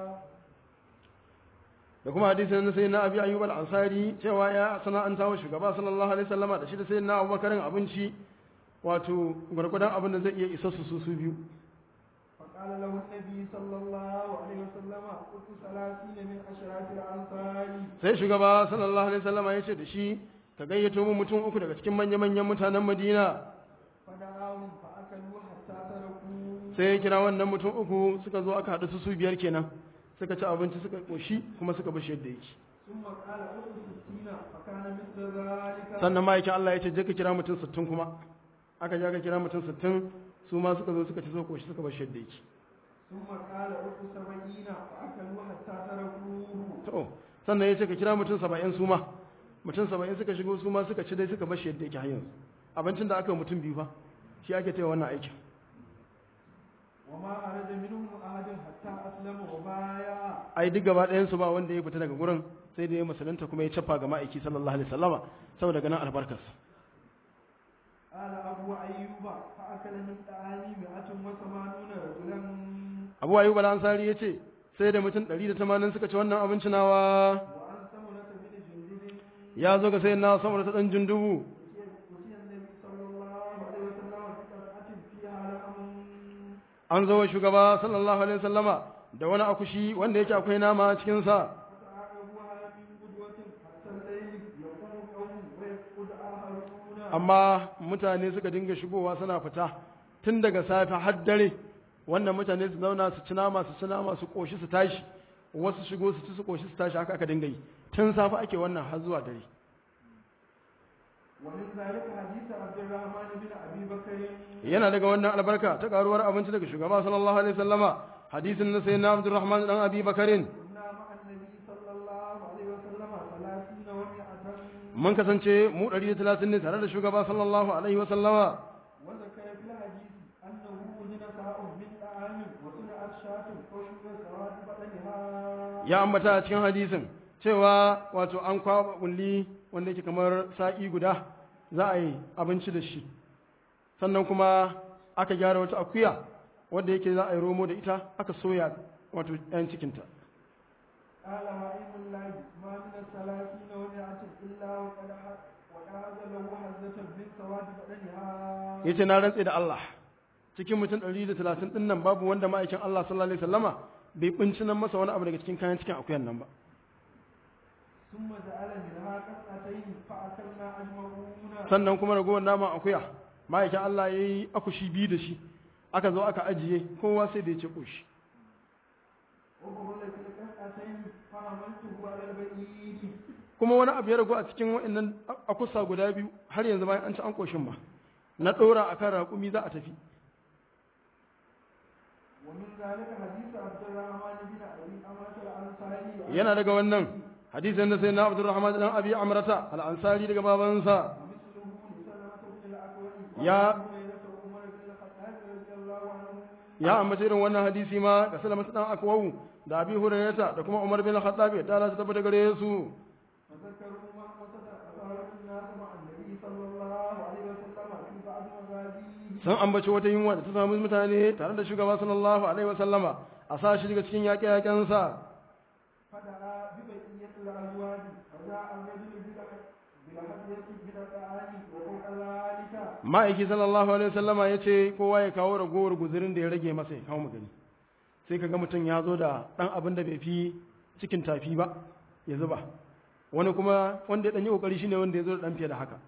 da kuma hadisin na sayyidina abi ayyub al-ansari cewa ya sana'anta wa shugaba sallallahu alaihi wasallama da shi da sayyidina abubakarin abinci wato gwargwadon abin da zai iya isa su su su biyu فقال له النبي صلى الله عليه وسلم قلت ثلاثين من أشراف الأنصار sai shugaba sallallahu alaihi wasallama ya ce da shi ka gayyato mu mutum uku daga cikin manya-manyan mutanen madina فدعاهم فأكلوا حتى تركوا sai ya kira wannan mutum uku suka zo aka haɗu su su biyar kenan suka ci abinci suka ƙoshi kuma suka bashi yadda yake ثم قال أخذ ستين فكان مثل ذلك sannan ma'aikin Allah ya ce je ka kira mutum sittin kuma aka je aka kira mutum sittin su ma suka zo suka ci suka ƙoshi suka bashi yadda yake ثم قال أخذ سبعين فأكلوا حتى تركوه to sannan ya ce ka kira mutum saba'in su ma mutum saba'in suka shigo su ma suka ci dai suka bashi yadda yake har yanzu abincin da aka yi mutum biyu fa shi ake taya wannan aikin وما خرج منهم أحد حتى أسلم وبايع ai duk gaba ɗayan su ba wanda ya fita daga gurin sai da ya musulunta kuma ya cafa ga ma'aiki sallallahu alaihi wasallama saboda ganin albarkarsa قال أبو أيوب فأكل من طعامي مئة وثمانون رجلا abu ayyub al-ansari ya ce sai da mutum 180 suka ci wannan abinci nawa وعن سمرة بن جندب ya zo ga sai na samar ta dan jundubu أتي النبي صلى الله عليه وسلم بقطعة فيها لحم an zo wa shugaba sallallahu alaihi wasallama da wani akushi wanda yake akwai nama a cikin sa فتعاقبوها من قدوة حتى الليل يقوم قوم ويقود آخرون amma mutane suka dinga shigowa suna fita tun daga safe har dare wannan mutane su zauna su ci nama su ci nama su koshi su tashi wasu shigo su ci su koshi su tashi haka aka dinga yi tun safe ake wannan har zuwa dare ومن ذلك حديث عبد الرحمن بن أبي بكر yana daga wannan albarka ta karuwar abinci daga shugaba sallallahu alaihi wasallama hadisin na sayyidina Abdurrahman dan Abi Bakarin كنا مع النبي صلى الله عليه وسلم ثلاثين ومئة mun kasance mu 130 ne tare da shugaba sallallahu alaihi wasallama وذكر في الحديث أنه وجد ساء من طعام وصنعت شاة وشرب سواد بدنها ya ambata a cikin hadisin cewa wato an kwaba kulli wanda yake kamar sa'i guda za a yi abinci da shi sannan kuma aka gyara wata akuya wanda yake za a yi romo da ita aka soya wato ɗan cikinta قال وإن الله ما بدنها yace na rantse da Allah cikin mutum 130 din nan babu wanda ma'aikin Allah sallallahu alaihi wasallama bai bincinan masa wani abu daga cikin kayan cikin akuyan nan ba ثم جعل منها قطعتين فأكلنا أجمعون sannan kuma ragowar naman akuya ma'aikin Allah ya yi akushi biyu da shi aka zo aka ajiye kowa sai da ya ce ƙoshi وقبل في القطعتين فحملته على البعيد kuma wani abu ya ragu a cikin waɗannan akusa guda biyu har yanzu bayan an ci an ƙoshin ba na ɗora a kan raƙumi za a tafi ومن ذلك حديث عبد الرحمن بن أبي أمرة الأنصاري yana daga wannan hadisin da sai na abdurrahman dan abi amrata al-ansari daga babansa ومثله لسلمة بن الأكوع يا- وعن هريرة عمر بن الخطاب رضي الله عنه ya ambaci irin wannan hadisi ma ga salama dan akwawu da abi hurairata da kuma umar bin khattab da Allah ta tabbata gare su فذكروا ما قصد أثار الناس مع النبي صلى الله عليه وسلم في بعض مغازيه sun ambaci wata yunwa da ta samu mutane tare da shugaba sallallahu alaihi wasallama a sa shi daga cikin yaƙe-yaƙensa فدعا ببقية الأزواج فجاء الرجل بلح- بلحية من الطعام وفوق ذلك ma'aiki sallallahu alaihi wasallama ya ce kowa ya kawo ragowar guzurin da ya rage masa ya kawo magani sai ka ga mutum ya zo da ɗan abin da bai fi cikin tafi ba ya zuba wani kuma wanda ya ɗan yi ƙoƙari shine wanda ya zo da ɗan fiye da haka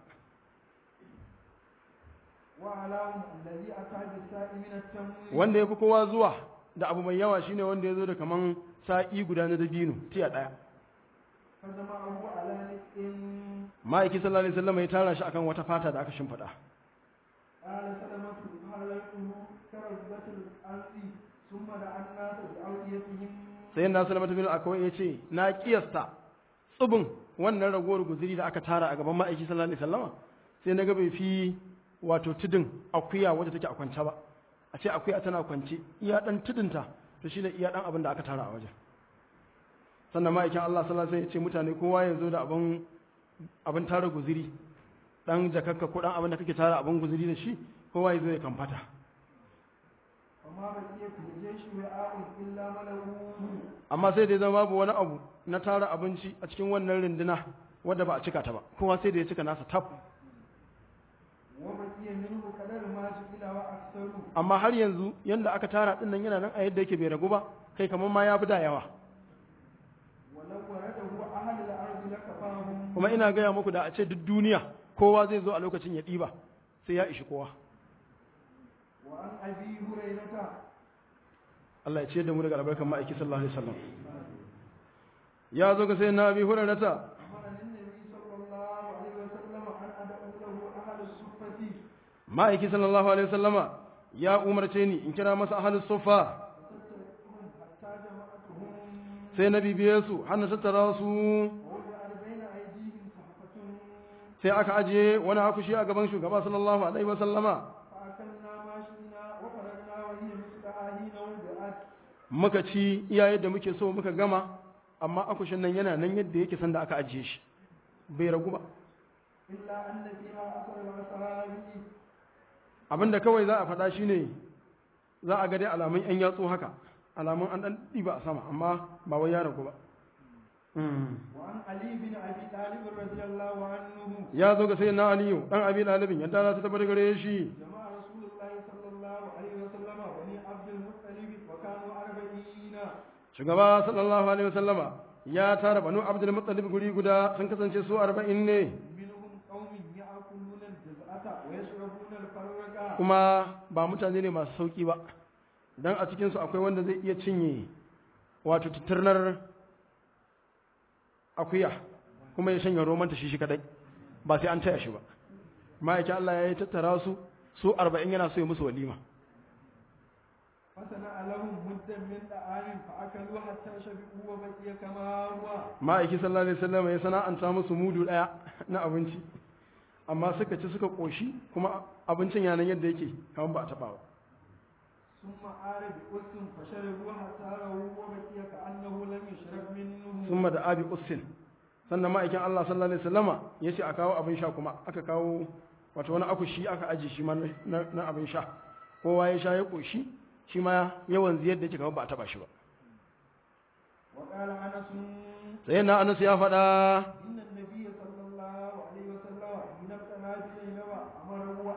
وعلاهم الذي أتى بالساء من التمويل wanda ya fi kowa zuwa da abu mai yawa shine wanda ya zo da kaman sa'i guda na dabino tiya ɗaya فجمعه على نسء ma'aiki sallallahu alaihi wasallama ya tara shi akan wata fata da aka shimfiɗa قال سلمة حللته كرزة الأرض ثم دعا الناس بأوديتهم sai na salama ta bin akwai ya ce na kiyasta tsubin wannan ragowar guziri da aka tara a gaban ma'aiki sallallahu alaihi wasallama sai na ga bai fi wato tudun akuya wadda take a kwance ba a ce akuya tana kwance iya dan tudunta to shine iya dan abin da aka tara a wajen sannan ma'aikin Allah sallallahu alaihi wasallam ya ce mutane kowa ya zo da abin abin tara guziri dan jakakka ko dan abin da kake tara abin guziri da shi kowa ya zo ya kamfata وما بقي في الجيش وعاء إلا ملؤوه amma sai da ya zama babu wani abu na tara abinci a cikin wannan runduna wadda ba a cika ta ba kowa sai da ya cika nasa tab وبقي منه قدر ما سئل وأكثر amma har yanzu yanda aka tara din nan yana nan a yadda yake bai ragu ba kai kamar ma ya fi da yawa ولو ورده أهل الأرض لكفاهم kuma ina gaya muku da a ce duk duniya kowa zai zo a lokacin ya ɗiba sai ya ishi kowa وعن أبي هريرة Allah ya ciyar da mu daga albarkan ma'aiki sallallahu alaihi wasallam ya zo ga sai na bi hurairata أمرني النبي صلى الله عليه وسلم أن أدعو له أهل الصفة ma'aiki sallallahu alaihi wasallama ya umarce ni in kira masa ahlus sufa فستركتهم حتى جمعتهم sai na bibiye su har na tattara su ووضعت بين أيديهم صحفة sai aka ajiye wani akushi a gaban shugaba sallallahu alaihi wasallama فأكلنا ما شئنا وفرغنا وهي مثل آهين وضعت muka ci iya yadda muke so muka gama amma akushin nan yana nan yadda yake sanda aka ajiye shi bai ragu ba إلا أن فيها أثر العصاري abinda kawai za a faɗa shine za a ga dai alamun yan yatsu haka alamun an ɗan ɗiba a sama amma ba wai ya ragu ba Mm. وعن علي بن أبي طالب رضي الله عنه ya zo ga sayyidina aliyu dan abi dalibin yadda za ta tabbata gare shi جمع رسول الله صلى الله عليه وسلم بني عبد المطلب وكانوا أربعين shugaba sallallahu alaihi wasallama ya tara banu abdul muttalib guri guda sun kasance su 40 ne منهم قوم يأكلون الجزعة ويشربون الفرق kuma ba mutane ne masu sauki ba dan a cikin su akwai wanda zai iya cinye wato titirnar akuya kuma ya shanya romanta shi shi kadai ba sai an taya shi ba ma'aikin Allah ya yi tattara su su 40 yana so ya musu walima فصنع لهم مدا من طعام فأكلوا حتى شبعوا وبقي كما هو ma'aiki sallallahu alaihi wasallam ya sana'anta musu mudu daya na abinci amma suka ci suka koshi kuma abincin yanan yadda yake kamar ba a taba ba ثم عار بأس فشربوا حتى رووا وبقي كأنه لم يشرب منه summa da abi ussin sannan ma'aikin Allah sallallahu alaihi wasallama ya ce a kawo abin sha kuma aka kawo wato wani akushi aka aji shi ma na na abin sha kowa ya sha ya koshi shi ma yawan ziyar da yake kamar ba a taba shi ba وقال أنس sai na Anas ya faɗa إن النبي صلى الله عليه وسلم حين ابتلى بزينب أمره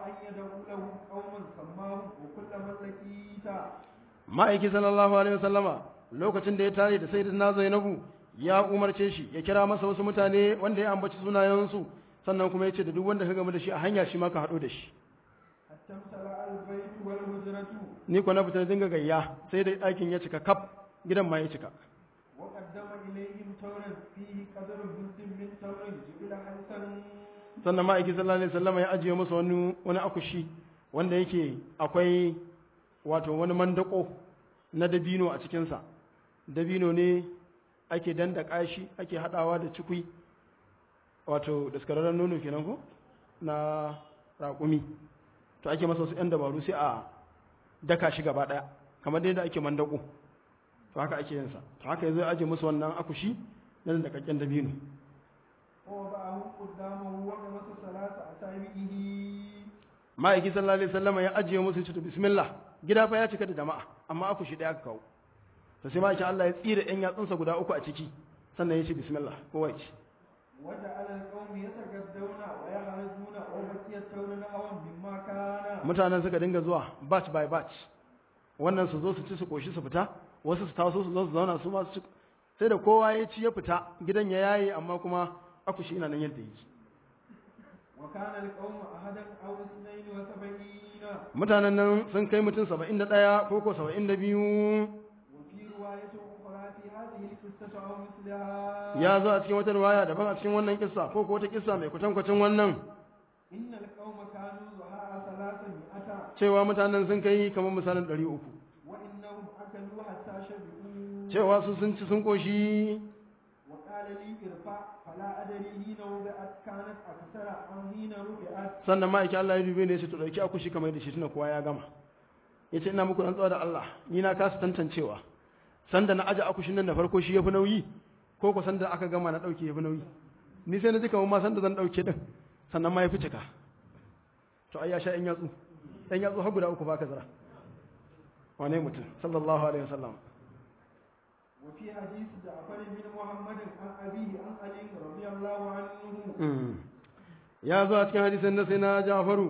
ma'aiki sallallahu alaihi wasallama lokacin da ya tare da sayyidina zainabu ya umarce shi ya kira masa wasu mutane wanda ya ambaci sunayensu sannan kuma ya ce da duk wanda ka gama da shi a hanya shi ma ka haɗu da shi حتى امتلأ البيت والهجرة ni kuwa na fita na dinga gayya sai da ɗakin ya cika kaf gidan ma ya cika وقدم إليهم تمرا فيه قدر جزء من تمر جبل حسن sannan ma'aiki sallallahu alaihi wasallama ya ajiye masa wani wani akushi wanda yake akwai wato wani mandako na dabino a cikinsa dabino ne ake dandaka shi ake haɗawa da cikui wato daskararren nono kenan ko na raƙumi to ake masa wasu 'yan dabaru sai a daka shi gaba ɗaya kamar dai da ake mandako to haka ake yinsa to haka yanzu ya ajiye musu wannan akushi na dandakakken dabino ووضعه قدامه وجمس ثلاث أسابيعه ma'aiki sallallahu alaihi wasallam ya ajiye musu cutu bismillah gida fa ya cika da jama'a amma aku shi daya aka kawo to sai ma'aikin Allah ya tsira ɗan yatsunsa guda uku a ciki sannan ya ce bismillah kowa ya ce وجعل القوم يتغدون ويخرجون وبقي التمر نحوا مما كان mutanen suka dinga zuwa batch by batch wannan su zo su ci su koshi su fita wasu su taso su zo su zauna su ma su ci sai da kowa ya ci ya fita gidan ya yaye amma kuma aku shi ina nan yadda yake وكان القوم أحدا أو اثنين وسبعين mutanen nan sun kai mutum saba'in da ɗaya ko ko saba'in da biyu وفي رواية أخرى في هذه القصة أو مثلها ya zo a cikin wata riwaya daban a cikin wannan kissa ko ko wata kissa mai kwatankwacin wannan إن القوم كانوا زهاء ثلاثمائة cewa mutanen sun kai kamar misalin ɗari uku وإنهم أكلوا حتى شبعوا cewa su sun ci sun ƙoshi وقال لي ارفع فلا أدري حين وضعت كانت أكثر أم حين رفعت sannan ma'aikin Allah ya dube ne ya ce to ɗauki akushi kamar da shi tuna kowa ya gama ya ce ina muku rantsuwa da Allah ni na kasa tantancewa sanda na aje akushin nan da farko shi ya fi nauyi ko ko sanda aka gama na ɗauke ya fi nauyi ni sai na ji kamar ma sanda zan ɗauke ɗin sannan ma ya fi cika to ai ya sha ‘yan yatsu ‘yan yatsu har guda uku ba ka zara wane mutum sallallahu alaihi wasallam وفي حديث جعفر بن محمد عن أبيه عن علي رضي الله عنه Mm. ya zo a cikin hadisin na sai na jafaru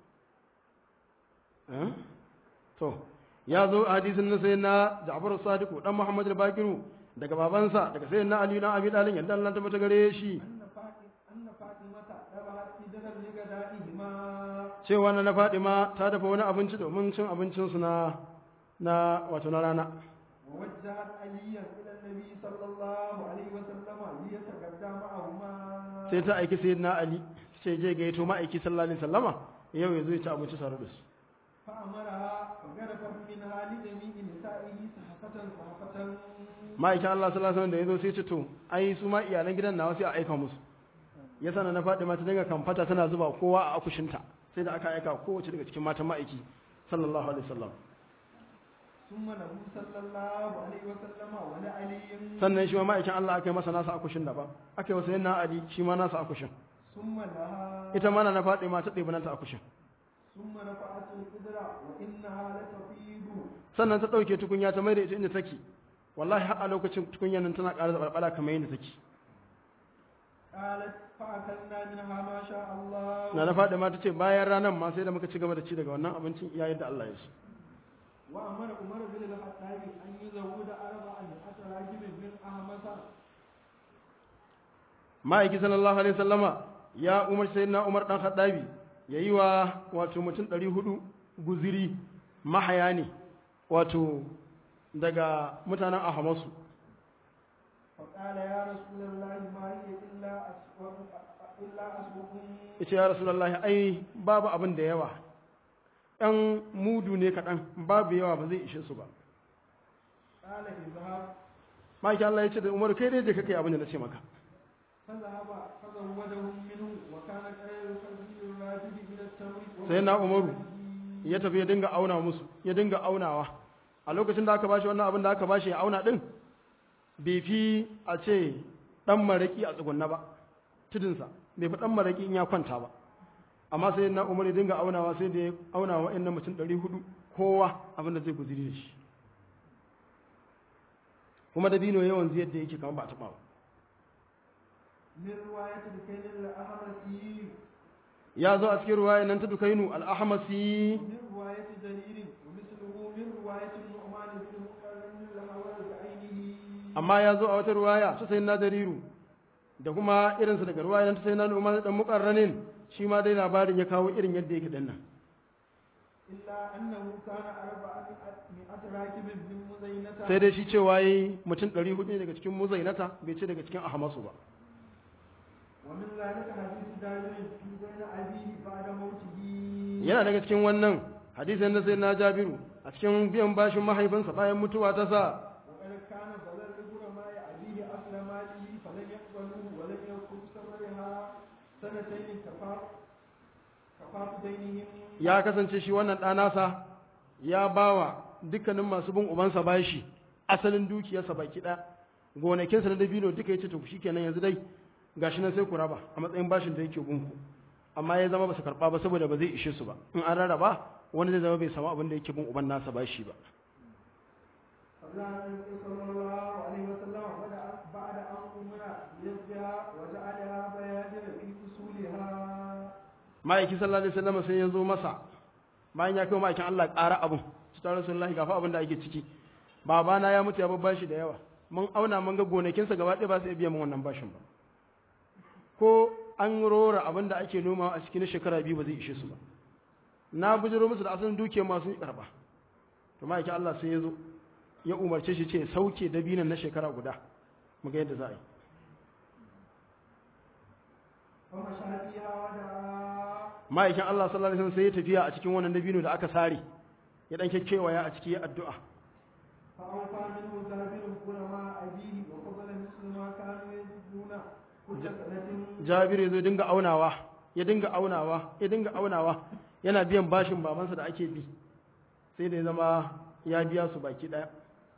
Eh? to ya zo a hadisin na sai na jafaru sadiku dan muhammad al-bakiru daga babansa daga sai na ali na abi dalin yadda Allah ta bata gare shi أن فاطمة أن فاطمة ذبحت إدرا لغدائهما cewa na na fadima ta dafa wani abinci domin cin abincinsu na na wato na rana ووجهت عليا إلى النبي صلى الله عليه وسلم ليتغدى معهما sai ta aiki sayyidina ali sai je gaito ma'aiki sallallahu alaihi wasallama yau ya zo ya ci abinci tare da su فأمرها فغرفت منها لجميع نسائه صحفة صحفة ma'aikin Allah sallallahu alaihi wasallam da ya zo sai ce to ai su ma iyalan gidan nawa sai a aika musu ya sana na Fatima ta dinga kamfata tana zuba kowa a akushinta sai da aka aika kowace daga cikin matan ma'aiki sallallahu alaihi wasallam ثم له صلى الله عليه وسلم ولعلي sannan shi ma ma'aikin Allah aka yi masa nasa akushin daban aka yi masa yana Ali shi ma nasa akushin ثم لها ita ma na Fatima ta ɗebi nata akushin ثم رفعت القدرة وإنها لتفيض sannan ta ɗauke tukunya ta mai da ita inda take wallahi har a lokacin tukunyar nan tana ƙara zabarbala kamar yadda take قالت فأكلنا منها ما شاء الله na na Fatima ta ce bayan ranar ma sai da muka ci gaba da ci daga wannan abincin iya yadda Allah ya so وأمر عمر بن الخطاب أن يزود أربعة راجل من أهمس ma'aiki sallallahu alaihi sallama ya umar sai na umar dan khattabi ya yi wa wato mutum ɗari hudu guziri mahaya ne wato daga mutanen ahamasu فقال يا رسول الله ما هي إلا أسوأ إلا أسوأ ita ya rasulullahi ai babu abin da yawa ɗan mudu ne kaɗan babu yawa ba zai ishe su ba قال اذهب ma'aiki Allah ya ce da umar kai dai da kake abin da na ce maka فذهب فزودهم منه وكان خير خزي الراجل إلى التمر sai na umaru ya tafi ya dinga auna musu ya dinga aunawa a lokacin da aka bashi wannan abin da aka bashi ya auna din bai fi a ce dan maraki a tsugunna ba tudunsa bai fi dan maraki in ya kwanta ba amma sai na umar ya dinga aunawa sai da ya auna wa wa'annan mutum 400 kowa abin da zai guziri da shi kuma dabino yawan ziyar da yake kamar ba a taɓa ba من رواية الكيل الأحمسي ya zo a cikin ruwaya nan ta dukainu al-ahmasi ومن رواية جرير ومثله من رواية النعمان amma ya zo a wata ruwaya ta sayin na jariru da kuma irinsa daga ruwaya ta sayin na umar dan mukarranin shi ma dai labarin ya kawo irin yadda yake dinnan إلا أنه كان أربعة مئة راكب من مزينة sai dai shi cewa yi mutum 400 ne daga cikin muzainata bai ce daga cikin ahamasu ba ومن ذلك حديث جابر في بين أبيه بعد موته yana daga cikin wannan hadisin da sai na jabiru a cikin biyan bashin mahaifinsa bayan mutuwa ta sa وقد كان بلد الغرماء أبيه أصل ماله فلم يقبلوه ولم يكن ثمرها سنتين كفاف كفاف دينهم ya kasance shi wannan ɗanasa ya bawa dukkanin masu bin ubansa bashi asalin dukiyarsa baki ɗaya gonakinsa na dabino duka ya ce to shi kenan yanzu dai gashi nan sai ku raba a matsayin bashin da yake gunku amma ya zama ba su karɓa ba saboda ba zai ishe su ba in an rarraba wani zai zama bai samu abin da yake bin uban nasa bashi ba قبل أن النبي صلى الله عليه وسلم بدأ بعد أن أمر يزجها وجعلها بيادر في أصولها ma'aiki sallallahu alaihi wasallam sai ya zo masa bayan ya kai ma'aikin Allah ƙara abun su tare rasulullahi gafa abin da ake ciki babana ya mutu ya babban shi da yawa mun auna mun ga gonakinsa gaba ɗaya ba su iya biya min wannan bashin ba ko an rora abin da ake noma a cikin shekara biyu ba zai ishe su ba na bujiro musu da asalin dukiyar masu karba to ma'aikin Allah sai ya zo ya umarce shi ce sauke dabinan na shekara guda mu ga yadda za a yi فمشى فيها ودعا ma'aikin Allah sallallahu alaihi wasallam sai ya tafiya a cikin wannan dabino da aka sare ya dan kekkewaya a ciki ya addu'a فأوفى منه جابر غرماء أبيه وقبل مثل ما كانوا يجدون كل سنة Jabiru ya zo dinga aunawa ya dinga aunawa ya dinga aunawa yana biyan bashin babansa da ake bi sai da ya zama ya biya su baki daya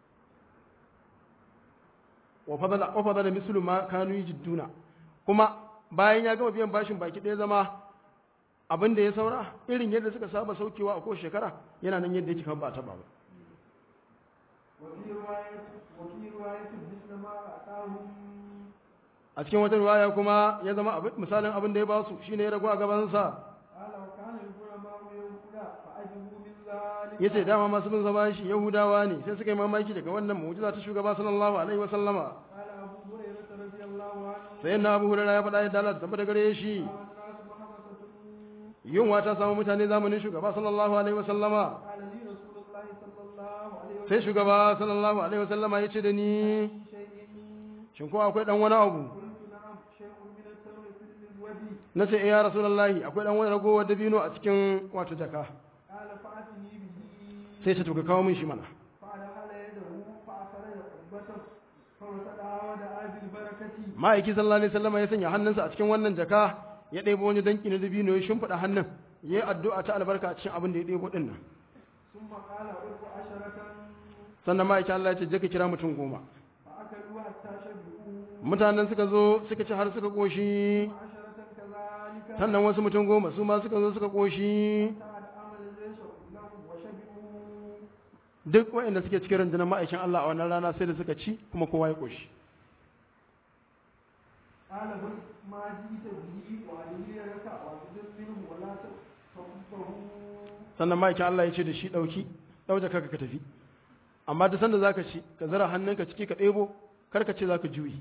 wa fadala wa fadala mislu ma kanu yajidduna kuma bayan ya gama biyan bashin baki daya zama abin da ya saura irin yadda suka saba saukewa a kowace shekara yana nan yadda yake kan ba ta ba وفي رواية وفي رواية مثل ما أعطاهم a cikin wata riwaya kuma ya zama abin- misalin abin da ya ba su shine ya ragu a gabansa قال وكان الغرماء يهودا فأجبوا من ذلك ya ce dama masu bin zama shi yahudawa ne sai suka yi mamaki daga wannan mu'jiza ta shugaba sallallahu alaihi wa sallama قال أبو هريرة رضي الله عنه sai na abu hurara ya faɗa ya dalar tabbata gare shi والناس محمد yunwa ta samu mutane zamanin shugaba sallallahu alaihi wa sallama قال لي رسول الله صلى الله عليه وسلم sai shugaba sallallahu alaihi wa sallama ya ce da ni شيء shin ko akwai dan wani abu قلت نعم شيء من التمر في الودي na ce eh ya rasulullahi akwai dan wani ragowar dabino a cikin wato jaka قال فأتني به sai ta tuka kawo min shi mana فأدخل يده فأخرج قبته فوسطها ودعا بالبركة ma'aiki sallallahu alaihi wasallama ya sanya hannunsa a cikin wannan jaka ya ɗebo wani danki na dabino ya shimfiɗa hannun ya yi addu'a ta albarka a cikin abin da ya ɗebo ɗin nan ثم قال أربع عشرة sannan ma'aikin Allah ya ce je ka kira mutum goma فأكلوا حتى شبعوا mutanen suka zo suka ci har suka koshi عشرة كذلك sannan wasu mutum goma su ma suka zo suka koshi بعد عمل ليس لهم وشبعوا duk waɗanda suke cikin rundunar ma'aikin Allah a wannan rana sai da suka ci kuma kowa ya koshi قال بل ما جئت به وعلي لك وأخذ منه ولا تكفه sannan ma'aikin Allah ya ce da shi ɗauki ɗauke kaka ka tafi amma duk sanda zaka ci ka zara hannunka ciki ka ɗebo kar ka ce zaka juyi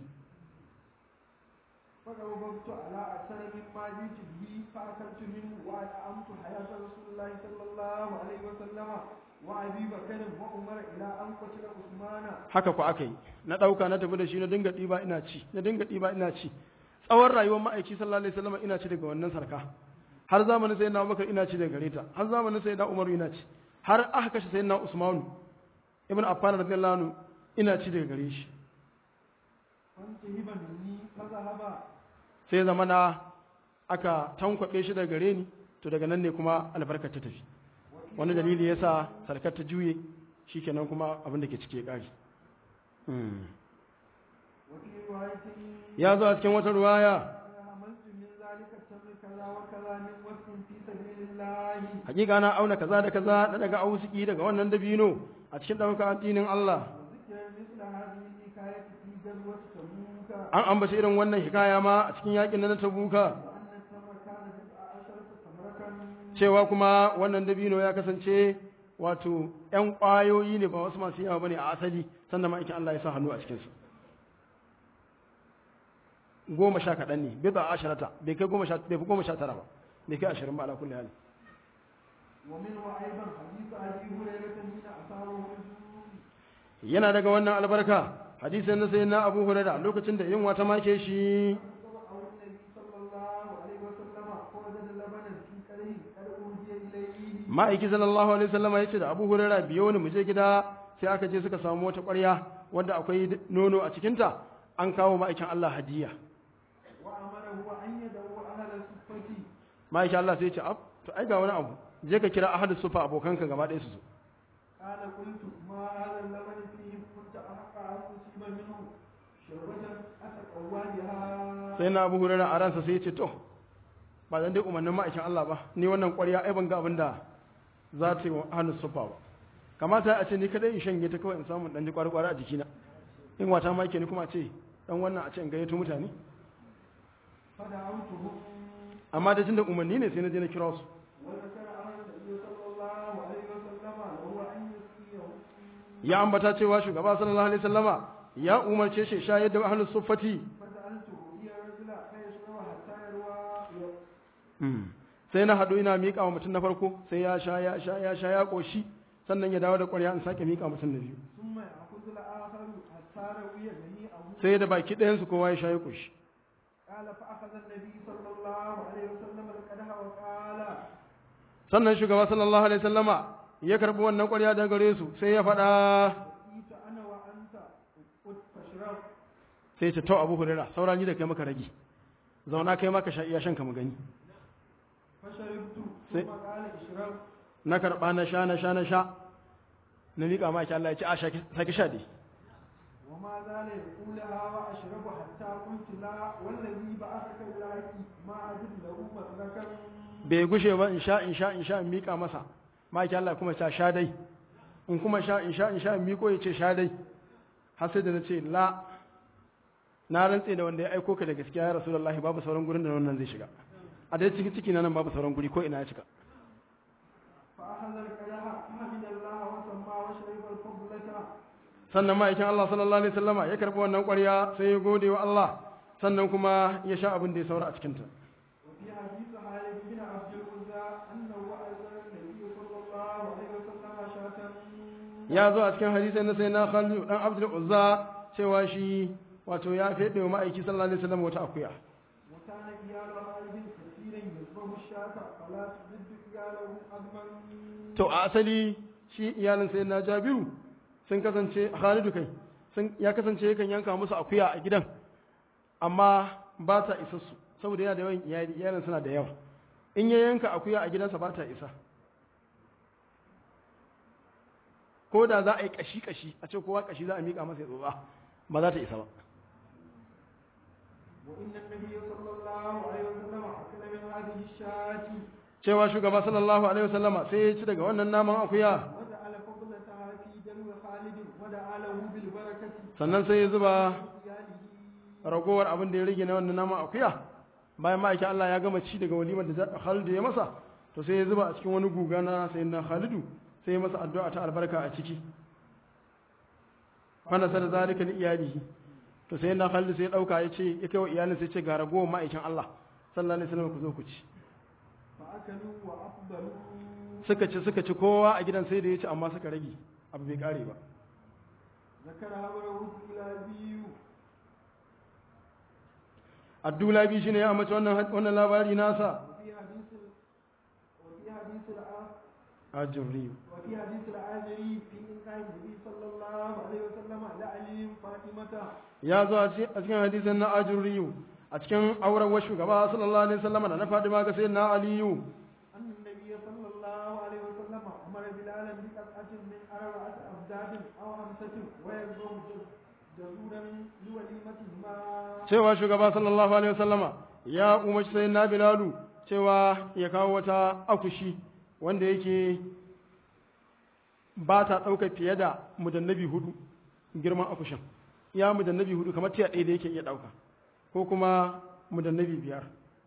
فقربت على أكثر مما جئت به فأكلت منه وأنعمت حياة رسول الله صلى الله عليه وسلم وأبي بكر وعمر إلى أن قتل عثمان haka ku aka yi na ɗauka na tafi da shi na dinga ɗiba ina ci na dinga ɗiba ina ci tsawon rayuwar ma'aiki sallallahu alaihi wasallam ina ci daga wannan sarka har zamanin sai na Abubakar ina ci daga gare ta har zamanin sai na Umar ina ci har aka kashe sai na Usman ibn Affan radiyallahu anhu ina ci daga gare shi فانتهب مني فذهب sai zama na aka tankwabe shi daga gare ni to daga nan ne kuma albarkar ta tafi wani dalili yasa sarkar ta juye shikenan kuma abin da ke cike kari وفي رواية ya zo a cikin wata ruwaya عملت من ذلك التمر كذا وكذا من وقت في سبيل الله hakika na auna kaza da kaza na daga ausiki daga wannan dabino a cikin ɗaukar addinin Allah وذكر مثل هذه الحكاية في غزوة تبوك an ambaci irin wannan hikaya ma a cikin yakin na tabuka وأن التمر كان بضع عشرة تمرة cewa kuma wannan dabino ya kasance wato ‘yan ƙwayoyi ne ba wasu masu yawa ba ne a asali sannan ma'aikin Allah ya sa hannu a cikinsu goma sha kaɗan ne bid'a asharata bai kai goma sha bai fi goma sha tara ba bai kai ashirin ba ala kulli hali ومنه أيضا حديث أبي هريرة حين أصابه الجنون yana daga wannan albarka hadisin na sayyidina Abu Hurairah lokacin da yunwa ta make shi أو النبي صلى الله عليه وسلم فوجد لبنا في كره قد أوحي إليه ma'aiki sallallahu alaihi wasallama yace da Abu Hurairah biyo ni mu je gida sai aka je suka samu wata ƙwarya wanda akwai nono a cikinta an kawo ma'aikin Allah hadiya وأمره أن يدعو أهل الصفة ma'aikin Allah sai ya ce ab to ai ga wani abu je ka kira ahadus sufa abokanka gaba ɗaya su zo قال قلت ما هذا اللبن فيه كنت أحق أن أصيب منه شربة أتقوى بها sai na Abu Hurairah a ransa sai ya ce to ba zan dai umarnin ma'aikin Allah ba ni wannan ƙwarya ai ban ga abin da za ta yi wa ahadus sufa ba kamata a ce ni kadai in shanye ta kawai in samu dan ji kwari-kwari a jikina in wata ma ke ni kuma a ce dan wannan a ce in gayyato mutane فدعوتهم amma da tunda umarni ne sai na je na kira su وذكر أن النبي صلى الله عليه وسلم له أن يسقيه ya ambata cewa shugaba sallallahu alaihi wasallama ya umarce shi shayar da ahlus suffati فسألته هي الرجل فيشرب حتى يروى sai na hadu ina miƙa wa mutum na farko sai ya sha ya sha ya sha ya koshi sannan ya dawo da ƙwarya in sake miƙa mutum na biyu ثم يأخذ الآخر حتى روي جميعه sai da baki ɗayan su kowa ya sha ya koshi قال فأخذ النبي صلى الله عليه وسلم القدح وقال sannan shugaba sallallahu alaihi wasallama ya karbi wannan ƙwarya daga gare su sai ya faɗa بقيت أنا وأنت قد فاشرب sai ya ce to Abu Hurairah saura ni da kai maka rage zauna kai maka sha iya shan ka mu gani فشربت سي- ثم قال اشرب na karba na sha na sha na sha na miƙa ma ki Allah ya ce a sha saki sha dai وما زال يقولها وأشرب حتى قلت لا والذي بعثك بالحق ما أجد له مسلكا bai gushe ba in sha in sha in sha in miƙa masa maki Allah kuma ta sha dai in kuma sha in sha in sha in miƙo ya ce sha dai har sai da na ce la na rantse da wanda ya aiko ka da gaskiya ya rasulullahi babu sauran gurin da wannan zai shiga a dai ciki ciki na nan babu sauran guri ko ina ya cika فأخذ القدح فحمد الله وسمى وشرب الفضلة sannan ma'aikin Allah sallallahu alaihi wasallama ya karɓi wannan ƙwarya sai ya gode wa Allah sannan kuma ya sha abin da ya saura a cikinta وفي حديث خالد بن عبد العزى أنه أذن النبي صلى الله عليه وسلم شاة ya zo a cikin hadisai na sai na Khalid dan Abdul Uzza cewa shi wato ya fede wa ma'aiki sallallahu alaihi wasallam wata akuya وكان إيال خالد كثيرا يذبح الشاة فلا تجد إياله أدما to a asali shi iyalin sai na Jabiru sun kasance Khalidu kai sun ya kasance yakan yanka musu akuya a gidan amma ba ta isa su saboda yana da yawan iyali iyalin suna da yawa in ya yanka akuya a gidansa ba ta isa ko da za a yi kashi kashi a ce kowa kashi za a miƙa masa ya tsotsa ba za ta isa ba وإن النبي صلى الله عليه وسلم أكل من هذه الشاة cewa shugaba sallallahu alaihi wasallama sai ya ci daga wannan naman akuya وجعل فضلتها في دلو خالد ودعا له بالبركة sannan sai ya zuba إياله ragowar abin da ya rage na wannan naman akuya bayan ma'aikin Allah ya gama ci daga walimar da Khalidu ya masa to sai ya zuba a cikin wani guga na sayyidina Khalidu sai ya masa addu'a ta albarka a ciki wanda sai da zalika li iyalihi to sayyidina Khalidu sai ya dauka ya ce ya kai wa iyalin sai ya ce ga ragowar ma'aikin Allah sallallahu alaihi wasallam ku zo ku ci فأكلوا وأفضلوا suka ci suka ci kowa a gidan sai da ya ci amma suka rage abu bai kare ba ذكر هبره الكلابي Abdullahi shine ya amince wannan wannan labari nasa وفي حديث ال- وفي حديث الع- ajuri وفي حديث العاجري في إنكار النبي صلى الله عليه وسلم لعلي فاطمة ya zo a ci- a cikin hadisin na ajuriyu a cikin auren wa shugaba sallallahu alaihi wasallam da na Fadima ga sayyidina Aliyu أن النبي صلى الله عليه وسلم أمر بلالا بقطعة من أربعة أبداد أو خمسة ويذبح جزورا لوليمتهما cewa shugaba sallallahu alaihi wasallama ya umarci sayyidina Bilalu cewa ya kawo wata akushi wanda yake ba ta ɗauka fiye da mudannabi hudu girman akushin ya mudannabi hudu kamar tiya ɗaya da yake iya ɗauka ko kuma mudannabi biyar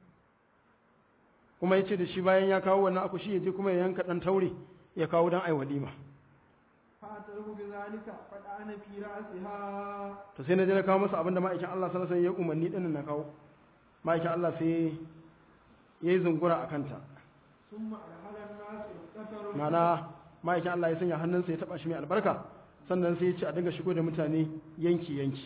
kuma ya ce da shi bayan ya kawo wannan akushi ya je kuma ya yanka ɗan taure ya kawo don ai walima فأتره بذلك فدعن في رأسها to sai na je na kawo masa abinda ma'aikin Allah sallallahu alaihi wasallam ya umarni din na kawo ma'aikin Allah sai yayi zungura a kanta ثم أرحل الناس القتر ma'ana ma'aikin Allah ya sanya hannunsa ya taba shi mai albarka sannan sai ya ce a dinga shigo da mutane yanki yanki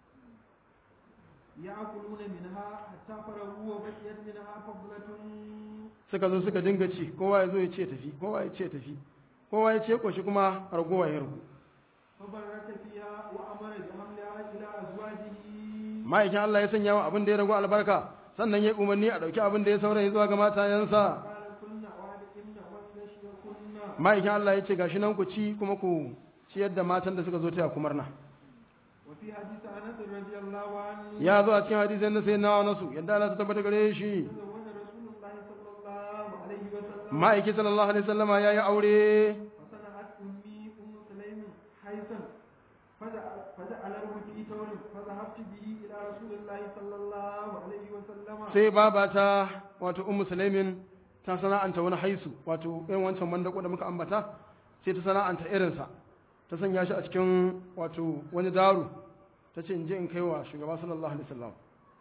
يأكلون منها حتى فرغوا وبقيت منها فضلة suka zo suka dinga ci kowa ya zo ya ce tafi kowa ya ce tafi kowa ya ce koshi kuma ragowa ya ragu فبرك فيها وأمر بحملها إلى أزواجه ma'aikin Allah ya sanya wa abin da ya ragu albarka sannan ya umarni a ɗauki abin da ya saurayi zuwa ga matayensa قال كنا وعدكن واستشركن ma'aikin Allah ya ce gashi nan ku ci kuma ku ciyar da matan da suka zo taya ku murna وفي حديث أنس رضي الله عنه ya zo a cikin hadisin na sai nawa nasu yadda Allah ta tabbata gare shi تزوج رسول الله صلى الله عليه وسلم ma'aiki sallallahu alaihi wasallama ya yi aure فصنعت أمي أم سليم حيثا فجعل- فجعله في ثور فذهبت به إلى رسول الله صلى الله عليه وسلم sai babata wato ummu sulaimin ta sana'anta wani haisu wato irin wancan mandako da muka ambata sai ta sana'anta irinsa ta sanya shi a cikin wato wani daru ta ce in je in kai wa shugaba sallallahu alaihi wasallam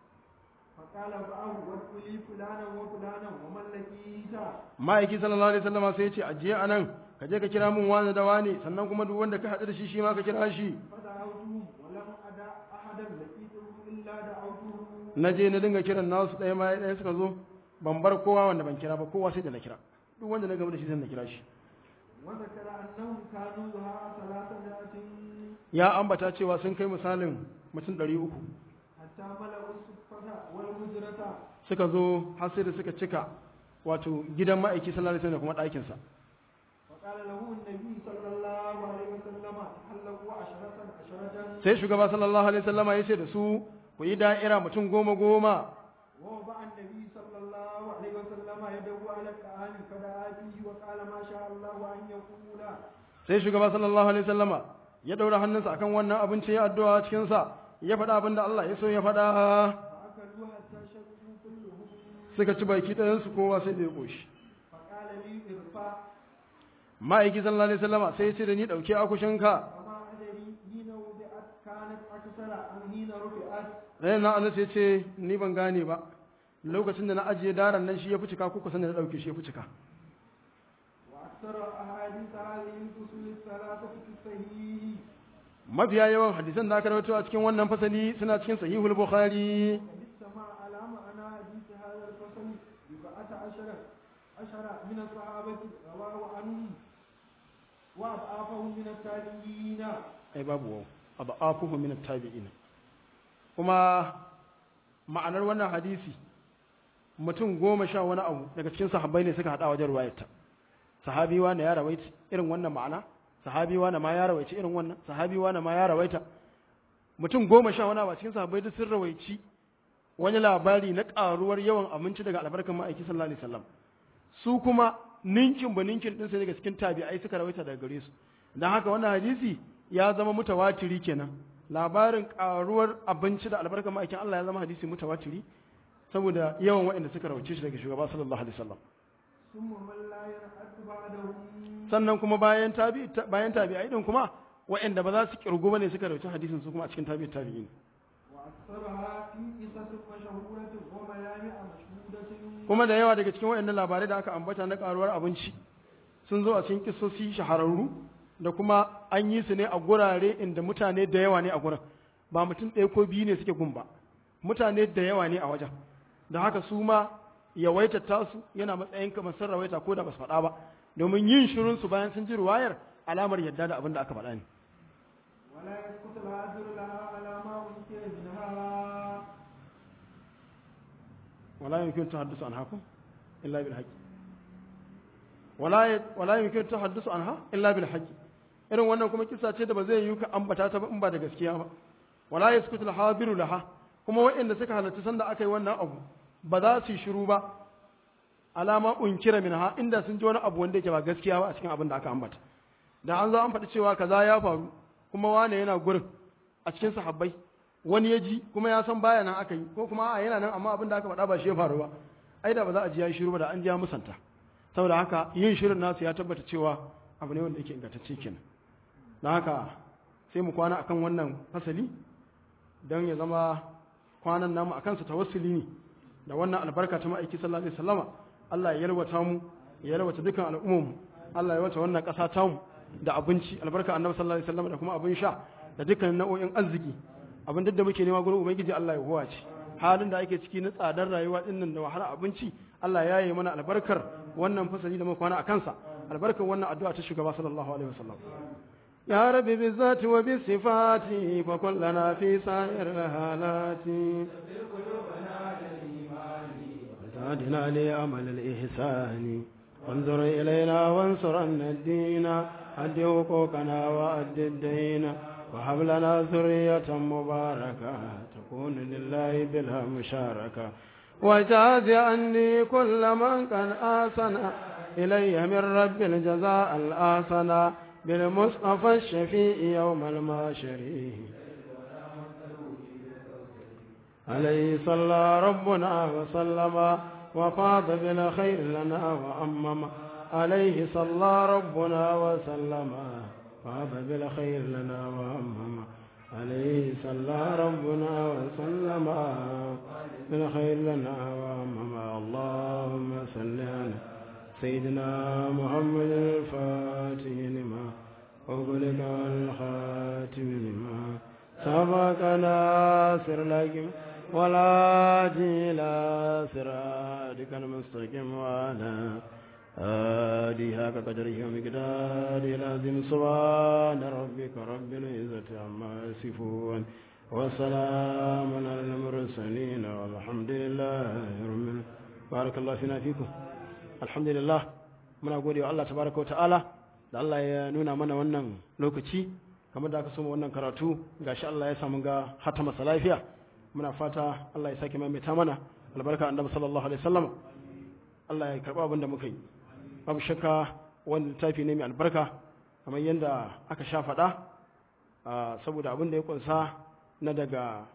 فقال فأه وادخلي فلانا وفلانا ومن لقيت ma'aiki sallallahu alaihi wasallama sai ya ce ajiye anan ka je ka kira mun wani da wani sannan kuma duk wanda ka haɗu da shi shi ma ka kira shi فدعوتهم ولم أدع أحدا لقيته إلا دعوته na je na dinga kiran nasu ɗaya ma ɗaya suka zo ban bar kowa wanda ban kira ba kowa sai da na kira duk wanda na gaba da shi sai na kira shi وذكر أنهم كانوا ذها ثلاثمائة ya ambata cewa sun kai misalin mutum ɗari uku حتى ملأوا الصفة والهجرة suka zo har sai da suka cika wato gidan ma'aiki sallallahu alaihi wasallam da kuma ɗakinsa فقال له النبي صلى الله عليه وسلم تحلقوا عشرة عشرة sai shugaba sallallahu alaihi wasallama ya ce da su ku yi da'ira mutum goma goma ووضع النبي صلى الله عليه وسلم يده على الطعام فدعا فيه وقال ما شاء الله أن يقول sai shugaba sallallahu alaihi wasallama ya daura hannunsa akan wannan abinci ya addu'a cikin sa ya faɗa abin da Allah ya so ya faɗa فأكلوا حتى شربوا كلهم suka ci baki ɗayan su kowa sai da ya koshi فقال لي ارفع ma'aiki sallallahu alaihi wasallama sai ya ce da ni dauke akushinka وما أدري حين وضعت كانت أكثر أم حين رفعت sai na anas ya ce ni ban gane ba lokacin da na ajiye daren nan shi ya fi cika ko kusan da na dauke shi ya fi cika وأكثر أحاديث هذه الفصول الثلاثة في الصحيح mafiya yawan hadisan da aka rawaito a cikin wannan fasali suna cikin sahihul bukhari وقد اجتمع على معنى حديث هذا الفصل بضعة عشر عشر من الصحابة رواه عنهم وأضعافهم من التابعين ai babu wau abafuhu min at-tabi'in kuma ma'anar wannan hadisi mutum goma sha wani abu daga cikin sahabbai ne suka hada wajen ruwayarta sahabi wani ya rawaita irin wannan ma'ana sahabi wani ma ya rawaita irin wannan sahabi wani ma ya rawaita mutum goma sha wani abu a cikin sahabbai duk sun rawaici wani labari na karuwar yawan abinci daga albarkan ma'aiki sallallahu alaihi wasallam su kuma ninkin ba ninkin din sai daga cikin tabi'ai suka rawaita daga gare su dan haka wannan hadisi ya zama mutawatiri kenan labarin karuwar abinci da albarkan ma'aikin Allah ya zama hadisi mutawatiri saboda yawan waɗanda suka rawace shi daga shugaba sallallahu alaihi wasallam ثم من لا يرحد بعدهم sannan kuma bayan tabi bayan tabi'ai din kuma waɗanda ba za su kirgu bane suka rawace hadisin su kuma a cikin tabi'i tabi'in وأكثرها في قصص مشهورة وميامع مشهودة kuma da yawa daga cikin waɗannan labarai da aka ambata na karuwar abinci sun zo a cikin kisosi shahararru da kuma an yi su ne a gurare inda mutane da yawa ne a gurin ba mutum ɗaya ko biyu ne suke gun ba mutane da yawa ne a wajen da haka su ma yawaita tasu yana matsayin kamar sun rawaita ko da ba su faɗa ba domin yin shirin su bayan sun ji ruwayar alamar yadda da abin da aka faɗa ne ولا يسقط العذر لها على ما أنكر منها ولا يمكن التحدث عنها كم إلا بالحق ولا ي... ولا يمكن التحدث عنها إلا بالحق irin wannan kuma kisa ce da ba zai yi ka ambata ta ba in ba da gaskiya ba wala yaskutu al-hadiru laha kuma waɗanda suka halarci sanda aka yi wannan abu ba za su yi shiru ba alama unkira minha inda sun ji wani abu wanda yake ba gaskiya ba a cikin abin da aka ambata da an zo an faɗi cewa kaza ya faru kuma wane yana gurin a cikin sahabbai wani ya ji kuma ya san baya nan aka yi ko kuma a yana nan amma abin da aka faɗa ba shi ya faru ba ai da ba za a ji ya yi shiru ba da an ji ya musanta saboda haka yin shirin nasu ya tabbata cewa abu ne wanda yake ingantacce kenan don haka sai mu kwana akan wannan fasali don ya zama kwanan namu akan su tawassuli ne da wannan albarka ta ma'aiki sallallahu alaihi wasallama Allah ya yalwata mu ya yalwata dukkan al'ummar Allah ya yalwata wannan ƙasa ta mu da abinci albarka annabi sallallahu alaihi wasallama da kuma abin sha da dukkan nau'o'in arziki abin duk da muke nema gurin ubangiji Allah ya huwace halin da ake ciki na tsadar rayuwa din nan da wahala abinci Allah ya yi mana albarkar wannan fasali da muka kwana a kansa albarkar wannan addu'a ta shugaba sallallahu alaihi wasallam يا رب بالذات وبالصفات فكن لنا في سائر الحالات وزادنا لأمل الإحسان وانظر إلينا وانصرنا الدين أد حقوقنا وأد الدين وهب لنا ذرية مباركة تكون لله بلا مشاركة وجاز عني كل من قد آسن إلي من رب الجزاء الآسن بالمصطفى الشفيع يوم الماشر عليه صلى ربنا وسلم وفاض بالخير لنا وأمم عليه صلى ربنا وسلم فاض بالخير لنا وأمم عليه صلى ربنا وسلم بالخير لنا وأمم اللهم صل على سيدنا محمد الفاتح لما أغلق الخاتم لما سبق ناصر لكم ولا إلى صراطك المستقيم وعلى آله حق قدره ومقداره العظيم سبحان ربك رب العزة عما يصفون وسلام على المرسلين والحمد لله رب العالمين بارك الله فينا فيكم alhamdulillah muna gode wa Allah tabaraka wa ta'ala da Allah ya nuna mana wannan lokaci kamar da aka soma wannan karatu gashi Allah ya samu ga hata masa lafiya muna fata Allah ya sake maimaita mana albarka annabi sallallahu alaihi wasallam Allah ya karba abin da muka yi babu shakka wannan littafi ne mai albarka kamar yadda aka sha faɗa saboda abin da ya kunsa na daga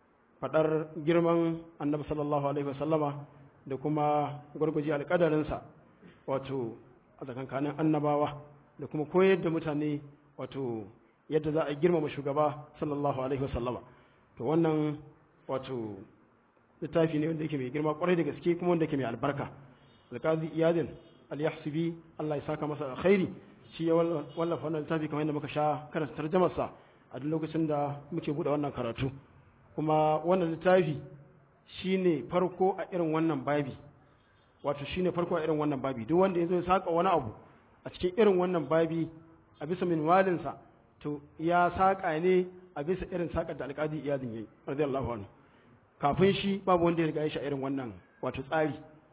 faɗar girman annabi sallallahu alaihi wasallama da kuma gwargwaje alƙadarinsa wato a tsakankanin annabawa da kuma koyar da mutane wato yadda za a girmama shugaba sallallahu alaihi wasallama to wannan wato littafi ne wanda yake mai girma kwarai da gaske kuma wanda yake mai albarka alƙazi iyadin al-yahsibi Allah ya saka masa alkhairi shi ya wallafa wannan littafi kamar yadda muka sha karanta tarjamarsa a duk lokacin da muke buɗe wannan karatu kuma wannan littafi shi ne farko a irin wannan babi wato shi ne farko a irin wannan babi duk wanda ya zo ya saƙa wani abu a cikin irin wannan babi a bisa minwalinsa to ya saƙa ne a bisa irin saƙar da alƙadi iyadin ya yi radiyallahu anhu kafin shi babu wanda ya riga ya sha irin wannan wato tsari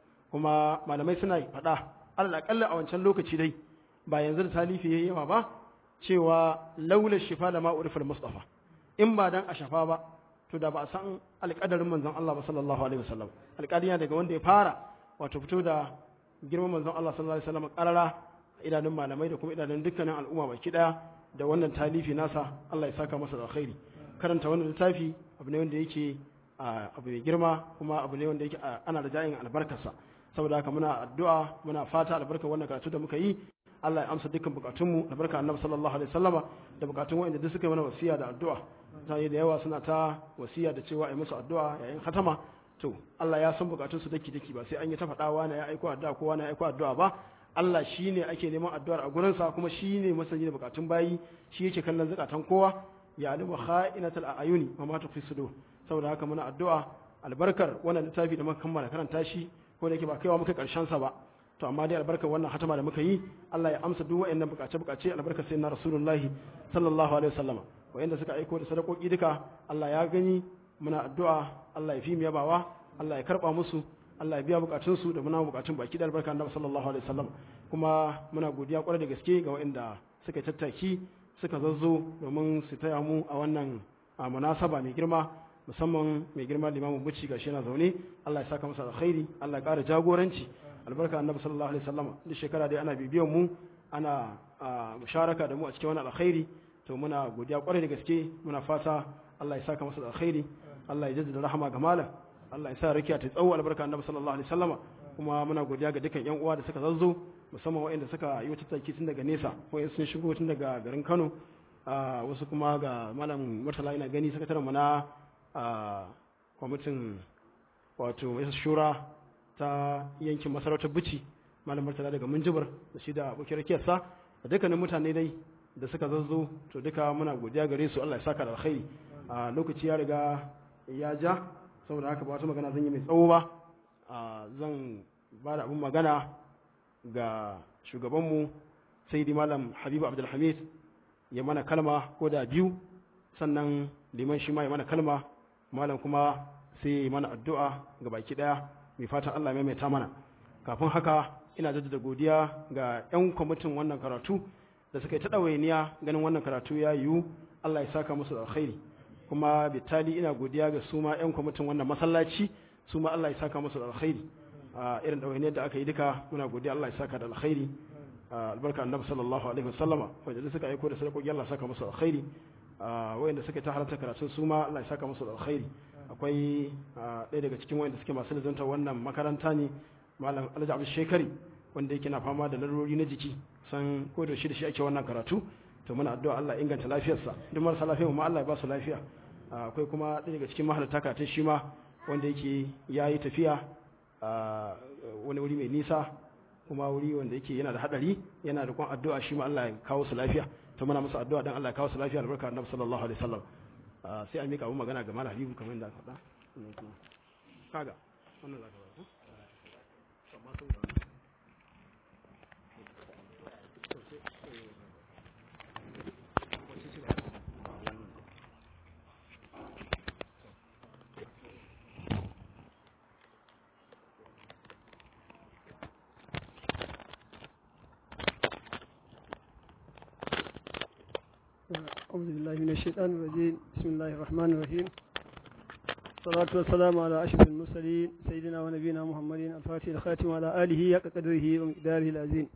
kuma malamai suna faɗa alal aƙalla a wancan lokaci dai ba yanzu da talifi ya yi yawa ba cewa laula shifa da ma'urifar mustafa in ba dan a shafa ba to da ba a san alƙadarin manzon Allah ba sallallahu alaihi wasallam alƙadin daga wanda ya fara wato fito da girman manzon Allah sallallahu alaihi wasallam ƙarara idanun malamai da kuma idanun dukkanin al'umma baki daya da wannan talifi nasa Allah ya saka masa da alkhairi karanta wannan littafi abu ne wanda yake abu mai girma kuma abu ne wanda yake ana da jayin albarkarsa saboda haka muna addu'a muna fata albarkar wannan karatu da muka yi Allah ya amsa dukkan bukatunmu albarkar annabi sallallahu alaihi wasallama da bukatun wanda duk suka yi mana wasiya da addu'a mutane da yawa suna ta wasiya da cewa ai musu addu'a yayin khatama to Allah ya san bukatun su daki daki ba sai an yi ta faɗa wani ya aiko addu'a ko wani ya aiko addu'a ba Allah shine ake neman addu'ar a gurin sa kuma shine masani da bukatun bayi shi yake kallon zakatan kowa ya alimu kha'inatul ayuni wa ma tufi sudur saboda haka muna addu'a albarkar wannan littafi da muka kammala karanta shi ko da yake ba kaiwa muka karshen sa ba to amma dai albarkar wannan hatama da muka yi Allah ya amsa duk waɗannan bukace bukace albarkar sayyidina rasulullahi sallallahu alaihi wasallama wayanda suka aiko da sadakoki duka Allah ya gani muna addu'a Allah ya fi mu yabawa Allah ya karba musu Allah ya biya bukatun su da muna bukatun baki da albarka annabi sallallahu alaihi wasallam kuma muna godiya kwarai da gaske ga wayanda suka tattaki suka zazzo domin su taya mu a wannan a munasaba mai girma musamman mai girma limamin buci gashi yana zaune Allah ya saka masa alkhairi Allah ya ƙara jagoranci albarka annabi sallallahu alaihi wasallam duk shekara dai ana bibiyan mu ana musharaka da mu a cikin wannan alkhairi to muna godiya kwarai da gaske muna fata Allah ya saka masa alkhairi Allah ya jaddada rahama ga malam Allah ya sa rakiya ta tsawo albarka annabi sallallahu alaihi wasallam kuma muna godiya ga dukkan yan uwa da suka zazzo musamman waɗanda suka yi wata tsaki tun daga nesa ko sun shigo tun daga garin Kano wasu kuma ga malam murtala ina gani sakataren mu na kwamitin wato mai shura ta yankin masarautar bici malam murtala daga munjibar da shi da abokin rakiyarsa da dukkanin mutane dai da suka zazzo to duka muna godiya gare su Allah ya saka da alkhairi a lokaci ya riga ya ja saboda haka ba wata magana zan yi mai tsawo ba zan ba da abin magana ga shugabanmu sai malam habibu abdulhamid ya mana kalma ko da biyu sannan liman shi ma ya mana kalma malam kuma sai ya mana addu'a ga baki daya mai fatan Allah ya maimaita mana kafin haka ina jaddada godiya ga 'yan kwamitin wannan karatu da suka yi ta ɗawainiya ganin wannan karatu ya yiwu Allah ya saka musu da alkhairi kuma bitali ina godiya ga su ma 'yan kwamitin wannan masallaci su ma Allah ya saka musu da alkhairi a irin ɗawainiyar da aka yi duka muna godiya Allah ya saka da alkhairi albarka annabi sallallahu alaihi wasallama wanda suka aiko da sadakoki Allah ya saka musu alkhairi wayanda suka ta halarta karatun su ma Allah ya saka musu da alkhairi akwai ɗaya daga cikin wayanda suke masu lazanta wannan makaranta ne malam Alhaji Abdul Shekari wanda yake na fama da larurori na jiki san ko da shi da shi ake wannan karatu to muna addu'a Allah inganta lafiyarsa duk marasa lafiya mu Allah ya ba su lafiya akwai kuma ɗaya daga cikin mahalarta karatun shi ma wanda yake yayi tafiya wani wuri mai nisa kuma wuri wanda yake yana da hadari yana da kwan addu'a shi ma Allah ya kawo su lafiya to muna musu addu'a dan Allah ya kawo su lafiya albarka annabi sallallahu alaihi wasallam sai a mika abu magana ga malam Habibu kamar yadda aka faɗa kaga wannan zaka ba amma saboda أعوذ بالله من الشيطان الرجيم بسم الله الرحمن الرحيم الصلاة والسلام على أشرف المرسلين سيدنا ونبينا محمد الفاتح الخاتم على آله حق قدره ومقداره العظيم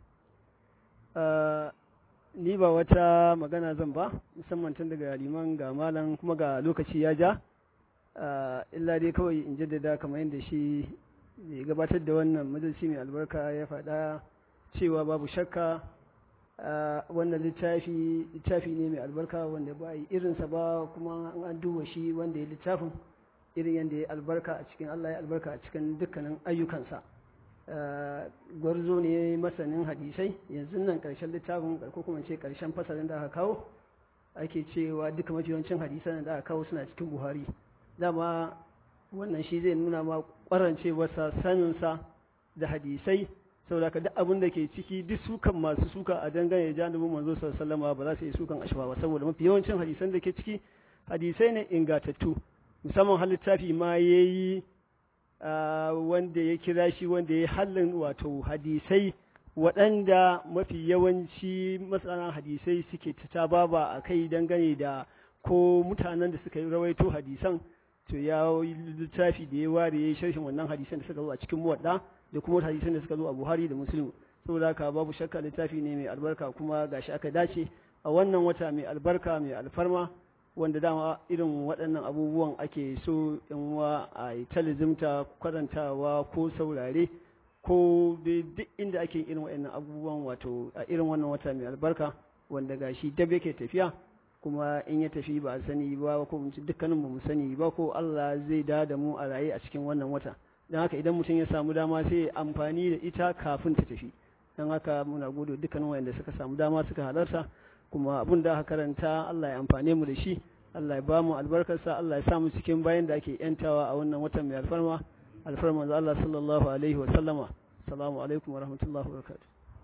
ni ba wata magana zan ba musamman tun daga liman ga malam kuma ga lokaci ya ja illa dai kawai in jaddada kamar yadda shi mai gabatar da wannan majalisi mai albarka ya faɗa cewa babu shakka wannan littafi littafi ne mai albarka wanda ba yi irinsa ba kuma an duba shi wanda ya littafin irin yadda ya albarka a cikin Allah ya albarka a cikin dukkanin ayyukansa gwarzo ne masanin hadisai yanzu nan karshen littafin ko kuma ce karshen fasalin da aka kawo ake cewa duka mafi yawancin hadisan da aka kawo suna cikin buhari dama wannan shi zai nuna ma kwarancewarsa saninsa da hadisai saboda ka duk abin da ke ciki duk sukan masu suka a dangane da janibin manzo sallallahu ba za su yi sukan ashwa ba saboda mafi yawancin hadisan da ke ciki hadisai ne ingatattu musamman har littafi ma yayi wanda ya kira shi wanda ya hallin wato hadisai waɗanda mafi yawanci masana hadisai suke ta baba a kai dangane da ko mutanen da suka yi rawaito hadisan to ya yi littafi da ya ware ya yi sharhin wannan hadisan da suka zo a cikin muwadda da kuma hadisan da suka zo a Buhari da Muslim saboda haka babu shakka littafi ne mai albarka kuma gashi aka dace a wannan wata mai albarka mai alfarma wanda dama irin waɗannan abubuwan ake so in wa a yi talizimta kwarantawa ko saurare ko duk inda ake irin waɗannan abubuwan wato a irin wannan wata mai albarka wanda gashi dab yake tafiya kuma in ya tafi ba a sani ba ko dukkanin mu sani ba ko Allah zai da da mu a raye a cikin wannan wata don haka idan mutum ya samu dama sai amfani da ita kafin ta tafi don haka muna gode dukkanin wayanda suka samu dama suka halarta kuma abin da aka karanta Allah ya amfane mu da shi Allah ya ba mu albarkarsa Allah ya sa mu cikin bayan da ake yantawa a wannan watan mai alfarma alfarma da Allah sallallahu alaihi wa sallama assalamu alaikum wa rahmatullahi wa barakatuh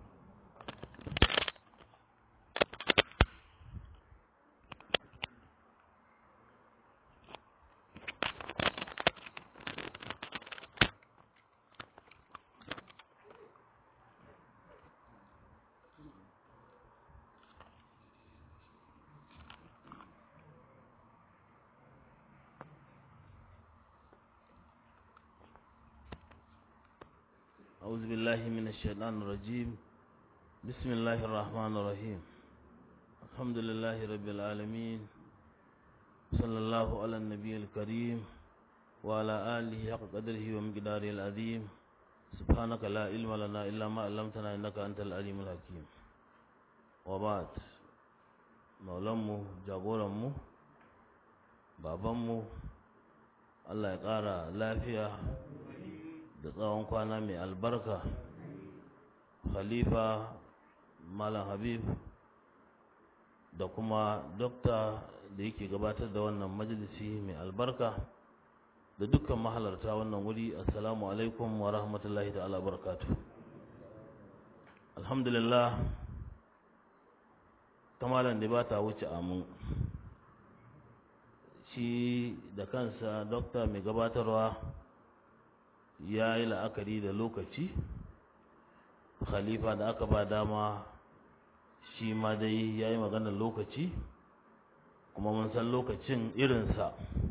أعوذ بالله من الشيطان الرجيم بسم الله الرحمن الرحيم الحمد لله رب العالمين صلى الله على النبي الكريم وعلى آله حق قدره ومقداره العظيم سبحانك لا علم لنا إلا ما علمتنا إنك أنت العليم الحكيم وبعد maulanmu jagoranmu babanmu Allah ya ƙara lafiya da tsawon kwana mai albarka khalifa malam habib da kuma dokta da yake gabatar da wannan majalisi mai albarka da dukkan mahalarta wannan wuri assalamu alaikum wa rahmatullahi ta'ala barakatu alhamdulillah kamalan da ba ta wuce amin shi da kansa dokta mai gabatarwa ya yi la'akari da lokaci khalifa da aka ba dama shi ma dai ya yi maganar lokaci kuma mun san lokacin irinsa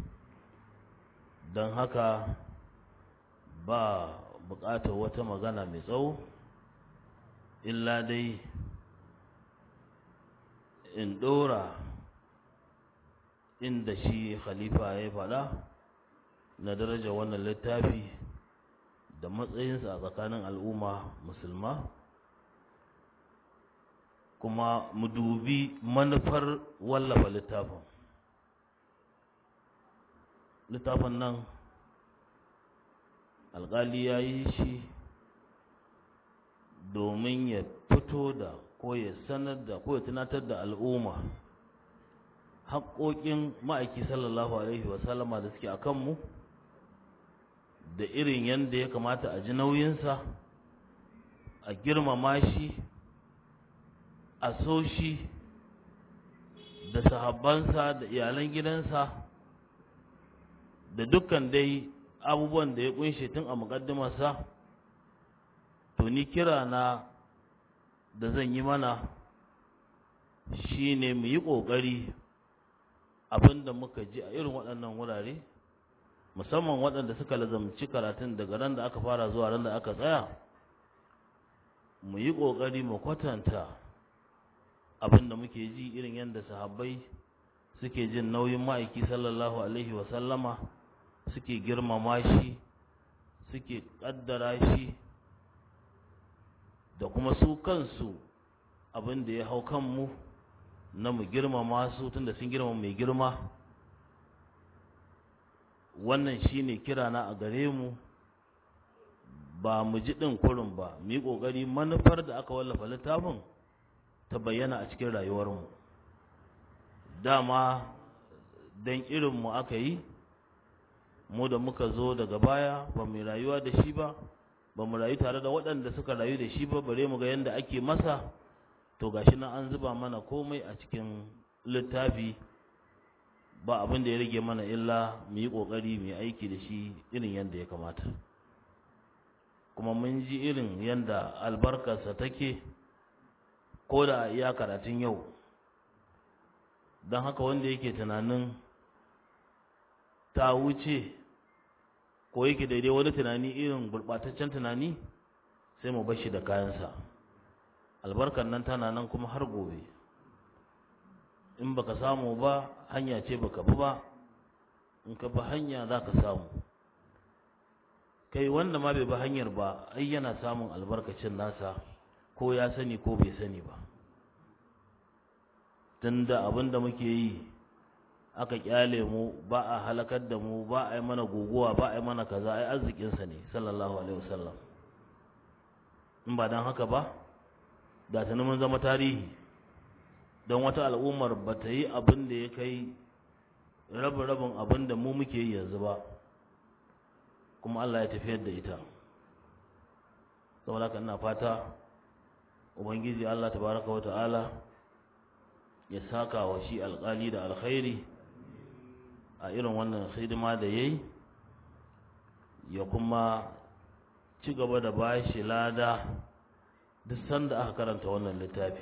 don haka ba buƙatar wata magana mai tsawo illa dai in ɗora inda shi khalifa ya faɗa na daraja wannan littafi da matsayinsa a tsakanin al'umma musulma kuma mu dubi manufar wallafa littafin littafin nan alƙali ya yi shi domin ya fito da ko ya sanar da ko ya tunatar da al'umma haƙoƙin ma'aiki sallallahu alaihi wasallama da suke a kanmu da irin yadda ya kamata a ji nauyinsa a girmama shi a so shi da sahabbansa da iyalan gidansa da dukkan dai abubuwan da ya kunshe tun a muƙaddimarsa to ni kira na da zan yi mana shi ne mu yi ƙoƙari abinda muka ji a irin waɗannan wurare musamman waɗanda suka lazamci karatun daga ran da aka fara zuwa ran da aka tsaya mu yi ƙoƙari mu kwatanta abinda muke ji irin yadda sahabbai suke jin nauyin ma'aiki sallallahu alaihi wasallama suke girmama shi suke ƙaddara shi da kuma su kansu abin da ya hau kanmu na mu girmama su tunda sun girmama mai girma wannan shine kirana a gare mu ba mu ji ɗin kurin ba mu yi ƙoƙari manufar da aka wallafa littafin ta bayyana a cikin rayuwarmu dama don irinmu aka yi mu da muka zo daga baya ba mu rayuwa da shi ba ba mu rayu tare da waɗanda suka rayu da shi ba bare mu ga yadda ake masa to gashi nan an zuba mana komai a cikin littafi ba abin da ya rage mana illa mu yi ƙoƙari mu yi aiki da shi irin yadda ya kamata kuma mun ji irin yadda albarkarsa take ko da iya karatun yau don haka wanda yake tunanin ta wuce ko yake daidai wani tunani irin gurɓataccen tunani sai mu bashi da kayansa albarkar nan tana nan kuma har gobe in baka samu ba hanya ce baka bi ba in ka bi hanya za ka samu kai wanda ma bai bi hanyar ba ai yana samun albarkacin nasa ko ya sani ko bai sani ba tunda abin da muke yi aka kyale mu ba a halakar da mu ba a yi mana guguwa ba a yi mana kaza ai arzikinsa ne sallallahu alaihi wasallam in ba don haka ba da tuni mun zama tarihi don wata al'ummar ba ta yi abin da ya kai rabin rabin abin da mu muke yi yanzu ba kuma Allah ya tafiyar da ita saboda haka ina fata ubangiji Allah tabaraka wa ta'ala ya saka wa shi alƙali da alkhairi a irin wannan hidima da yayi ya kuma ci gaba da bashi lada duk sanda aka karanta wannan littafi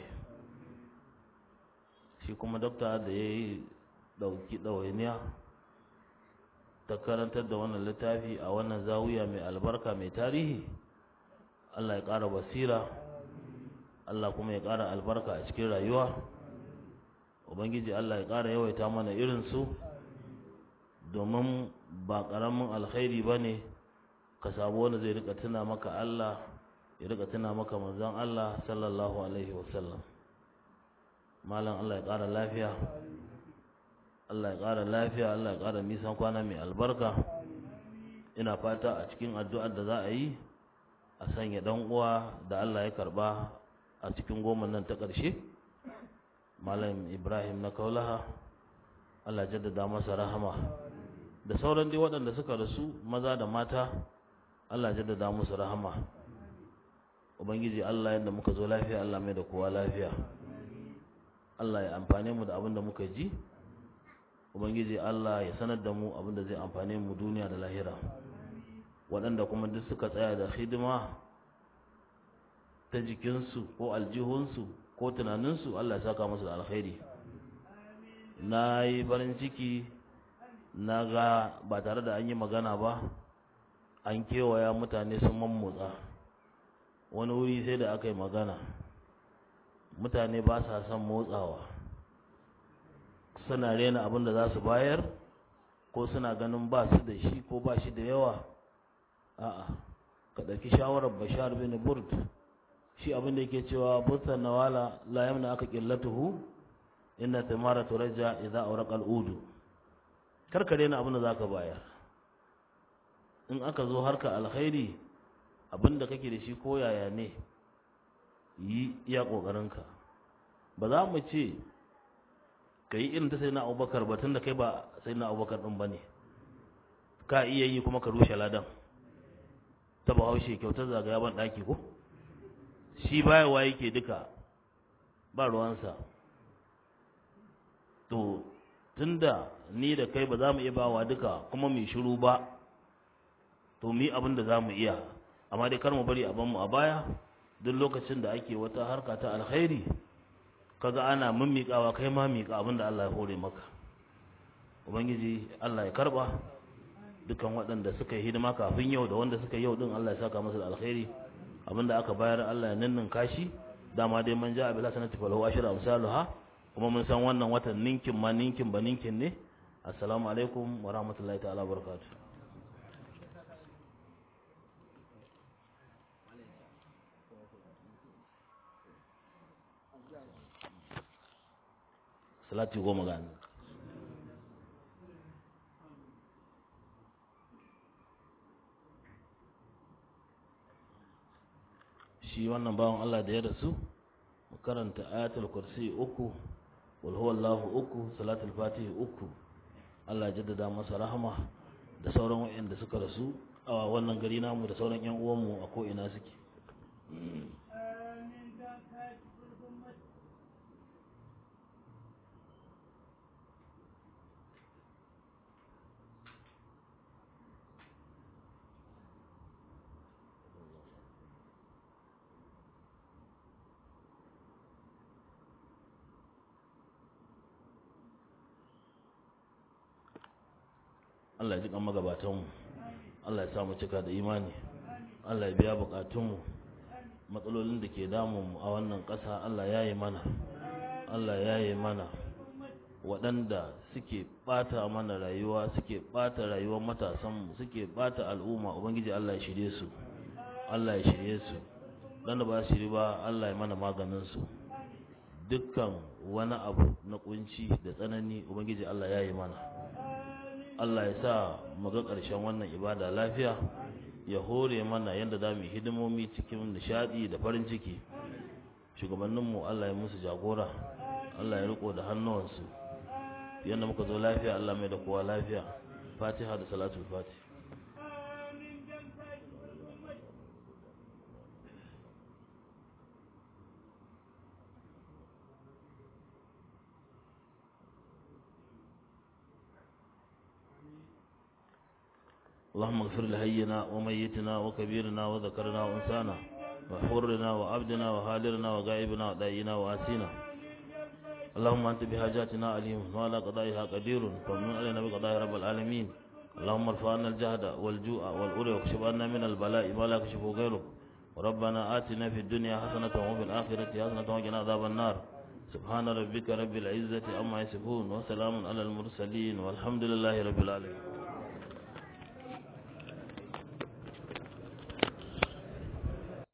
shi kuma dokta da ya yi ɗauki ɗawainiya ta karantar da wannan littafi a wannan zawiya mai albarka mai tarihi Allah ya ƙara basira Allah kuma ya ƙara albarka a cikin rayuwa Ubangiji Allah ya ƙara yawaita mana irinsu domin ba ƙaramin alkhairi ba ne ka samu wanda zai rika tuna maka Allah ya rika tuna maka manzon Allah sallallahu alaihi wasallam malam Allah ya ƙara lafiya Allah ya ƙara lafiya Allah ya ƙara nisan kwana mai albarka ina fata a cikin addu'ar da za a yi a sanya dan uwa da Allah ya karba a cikin goma nan ta ƙarshe malam Ibrahim na Kaulaha Allah jaddada masa rahama da sauran dai waɗanda suka rasu maza da mata Allah jaddada musu rahama ubangiji Allah yadda muka zo lafiya Allah mai da kowa lafiya Allah ya amfane mu da abin da muka ji ubangiji Allah ya sanar da mu abin da zai amfane mu duniya da lahira waɗanda kuma duk suka tsaya da hidima ta jikinsu ko aljihunsu ko tunaninsu Allah ya saka musu da alkhairi na yi farin ciki na ga ba tare da an yi magana ba an kewaya mutane sun mammotsa wani wuri sai da aka yi magana mutane ba sa son motsawa suna rena abin da za su bayar ko suna ganin ba su da shi ko ba shi da yawa a'a ka ɗauki shawarar bashar bin burd shi abin da yake cewa burtan nawala la yamna aka qillatuhu inna tamara turaja idza awraqa al-udu karka rena abin da zaka bayar in aka zo harka alkhairi abin da kake da shi ko yaya ne yi iya ƙoƙarinka ba za mu ce ka yi irin ta sai na abubakar ba tun da kai ba sai na abubakar ɗin ba ne ka iya yi kuma ka rushe ladan ta ba haushe kyautar zagaya ban ɗaki ko shi bayarwa yake duka ba ruwansa to tun da ni da kai ba za mu iya bawa duka kuma mai shiru ba to mu yi abin da za mu iya amma dai kar mu bari a mu a baya duk lokacin da ake wata harka ta alkhairi kaga ana mimmiƙawa kai ma miƙa abin da Allah ya hore maka ubangiji Allah ya karba dukan waɗanda suka yi hidima kafin yau da wanda suka yi yau din Allah ya saka masa da alkhairi abin da aka bayar Allah ya ninnin kashi dama dai man ja'a bil hasanati falahu ashru amsaluha kuma mun san wannan watan ninkin ma ninkin ba ninkin ne assalamu alaikum wa rahmatullahi ta'ala barakatuh salati goma ga annabi shi wannan bawan Allah da ya rasu mu karanta ayatul kursi uku wal huwallahu uku salatul fatihi uku Allah ya jaddada masa rahama da sauran waɗanda suka rasu a wannan gari namu da sauran ƴan uwanmu a ko ina suke Allah ya ji kan magabatanmu Allah ya sa mu cika da imani Allah ya biya bukatunmu matsalolin da ke damun a wannan ƙasa Allah ya yi mana Allah ya yi mana waɗanda suke ɓata mana rayuwa suke ɓata rayuwar matasanmu suke ɓata al'umma ubangiji Allah ya shirye su Allah ya shirye su dan da ba shiri ba Allah ya mana maganin su dukkan wani abu na kunci da tsanani ubangiji Allah ya yi mana Allah ya sa mu ga ƙarshen wannan ibada lafiya ya hore mana yadda za mu hidimomi cikin nishadi da farin ciki shugabanninmu Allah ya musu jagora Allah ya riko da hannuwansu yadda muka zo lafiya Allah mai da kowa lafiya fatiha da salatul fatih اللهم اغفر لهينا وميتنا وكبيرنا وذكرنا وانسانا وحرنا وعبدنا وهالرنا وغائبنا ودائنا واسينا اللهم انت بحاجاتنا عليم وعلى قضائها قدير فمن علينا بقضاء رب العالمين اللهم ارفع عنا الجهد والجوع والأولى واكشف عنا من البلاء ما لا يكشفه غيره ربنا آتنا في الدنيا حسنة وفي الآخرة حسنة وقنا عذاب النار سبحان ربك رب العزة عما يصفون وسلام على المرسلين والحمد لله رب العالمين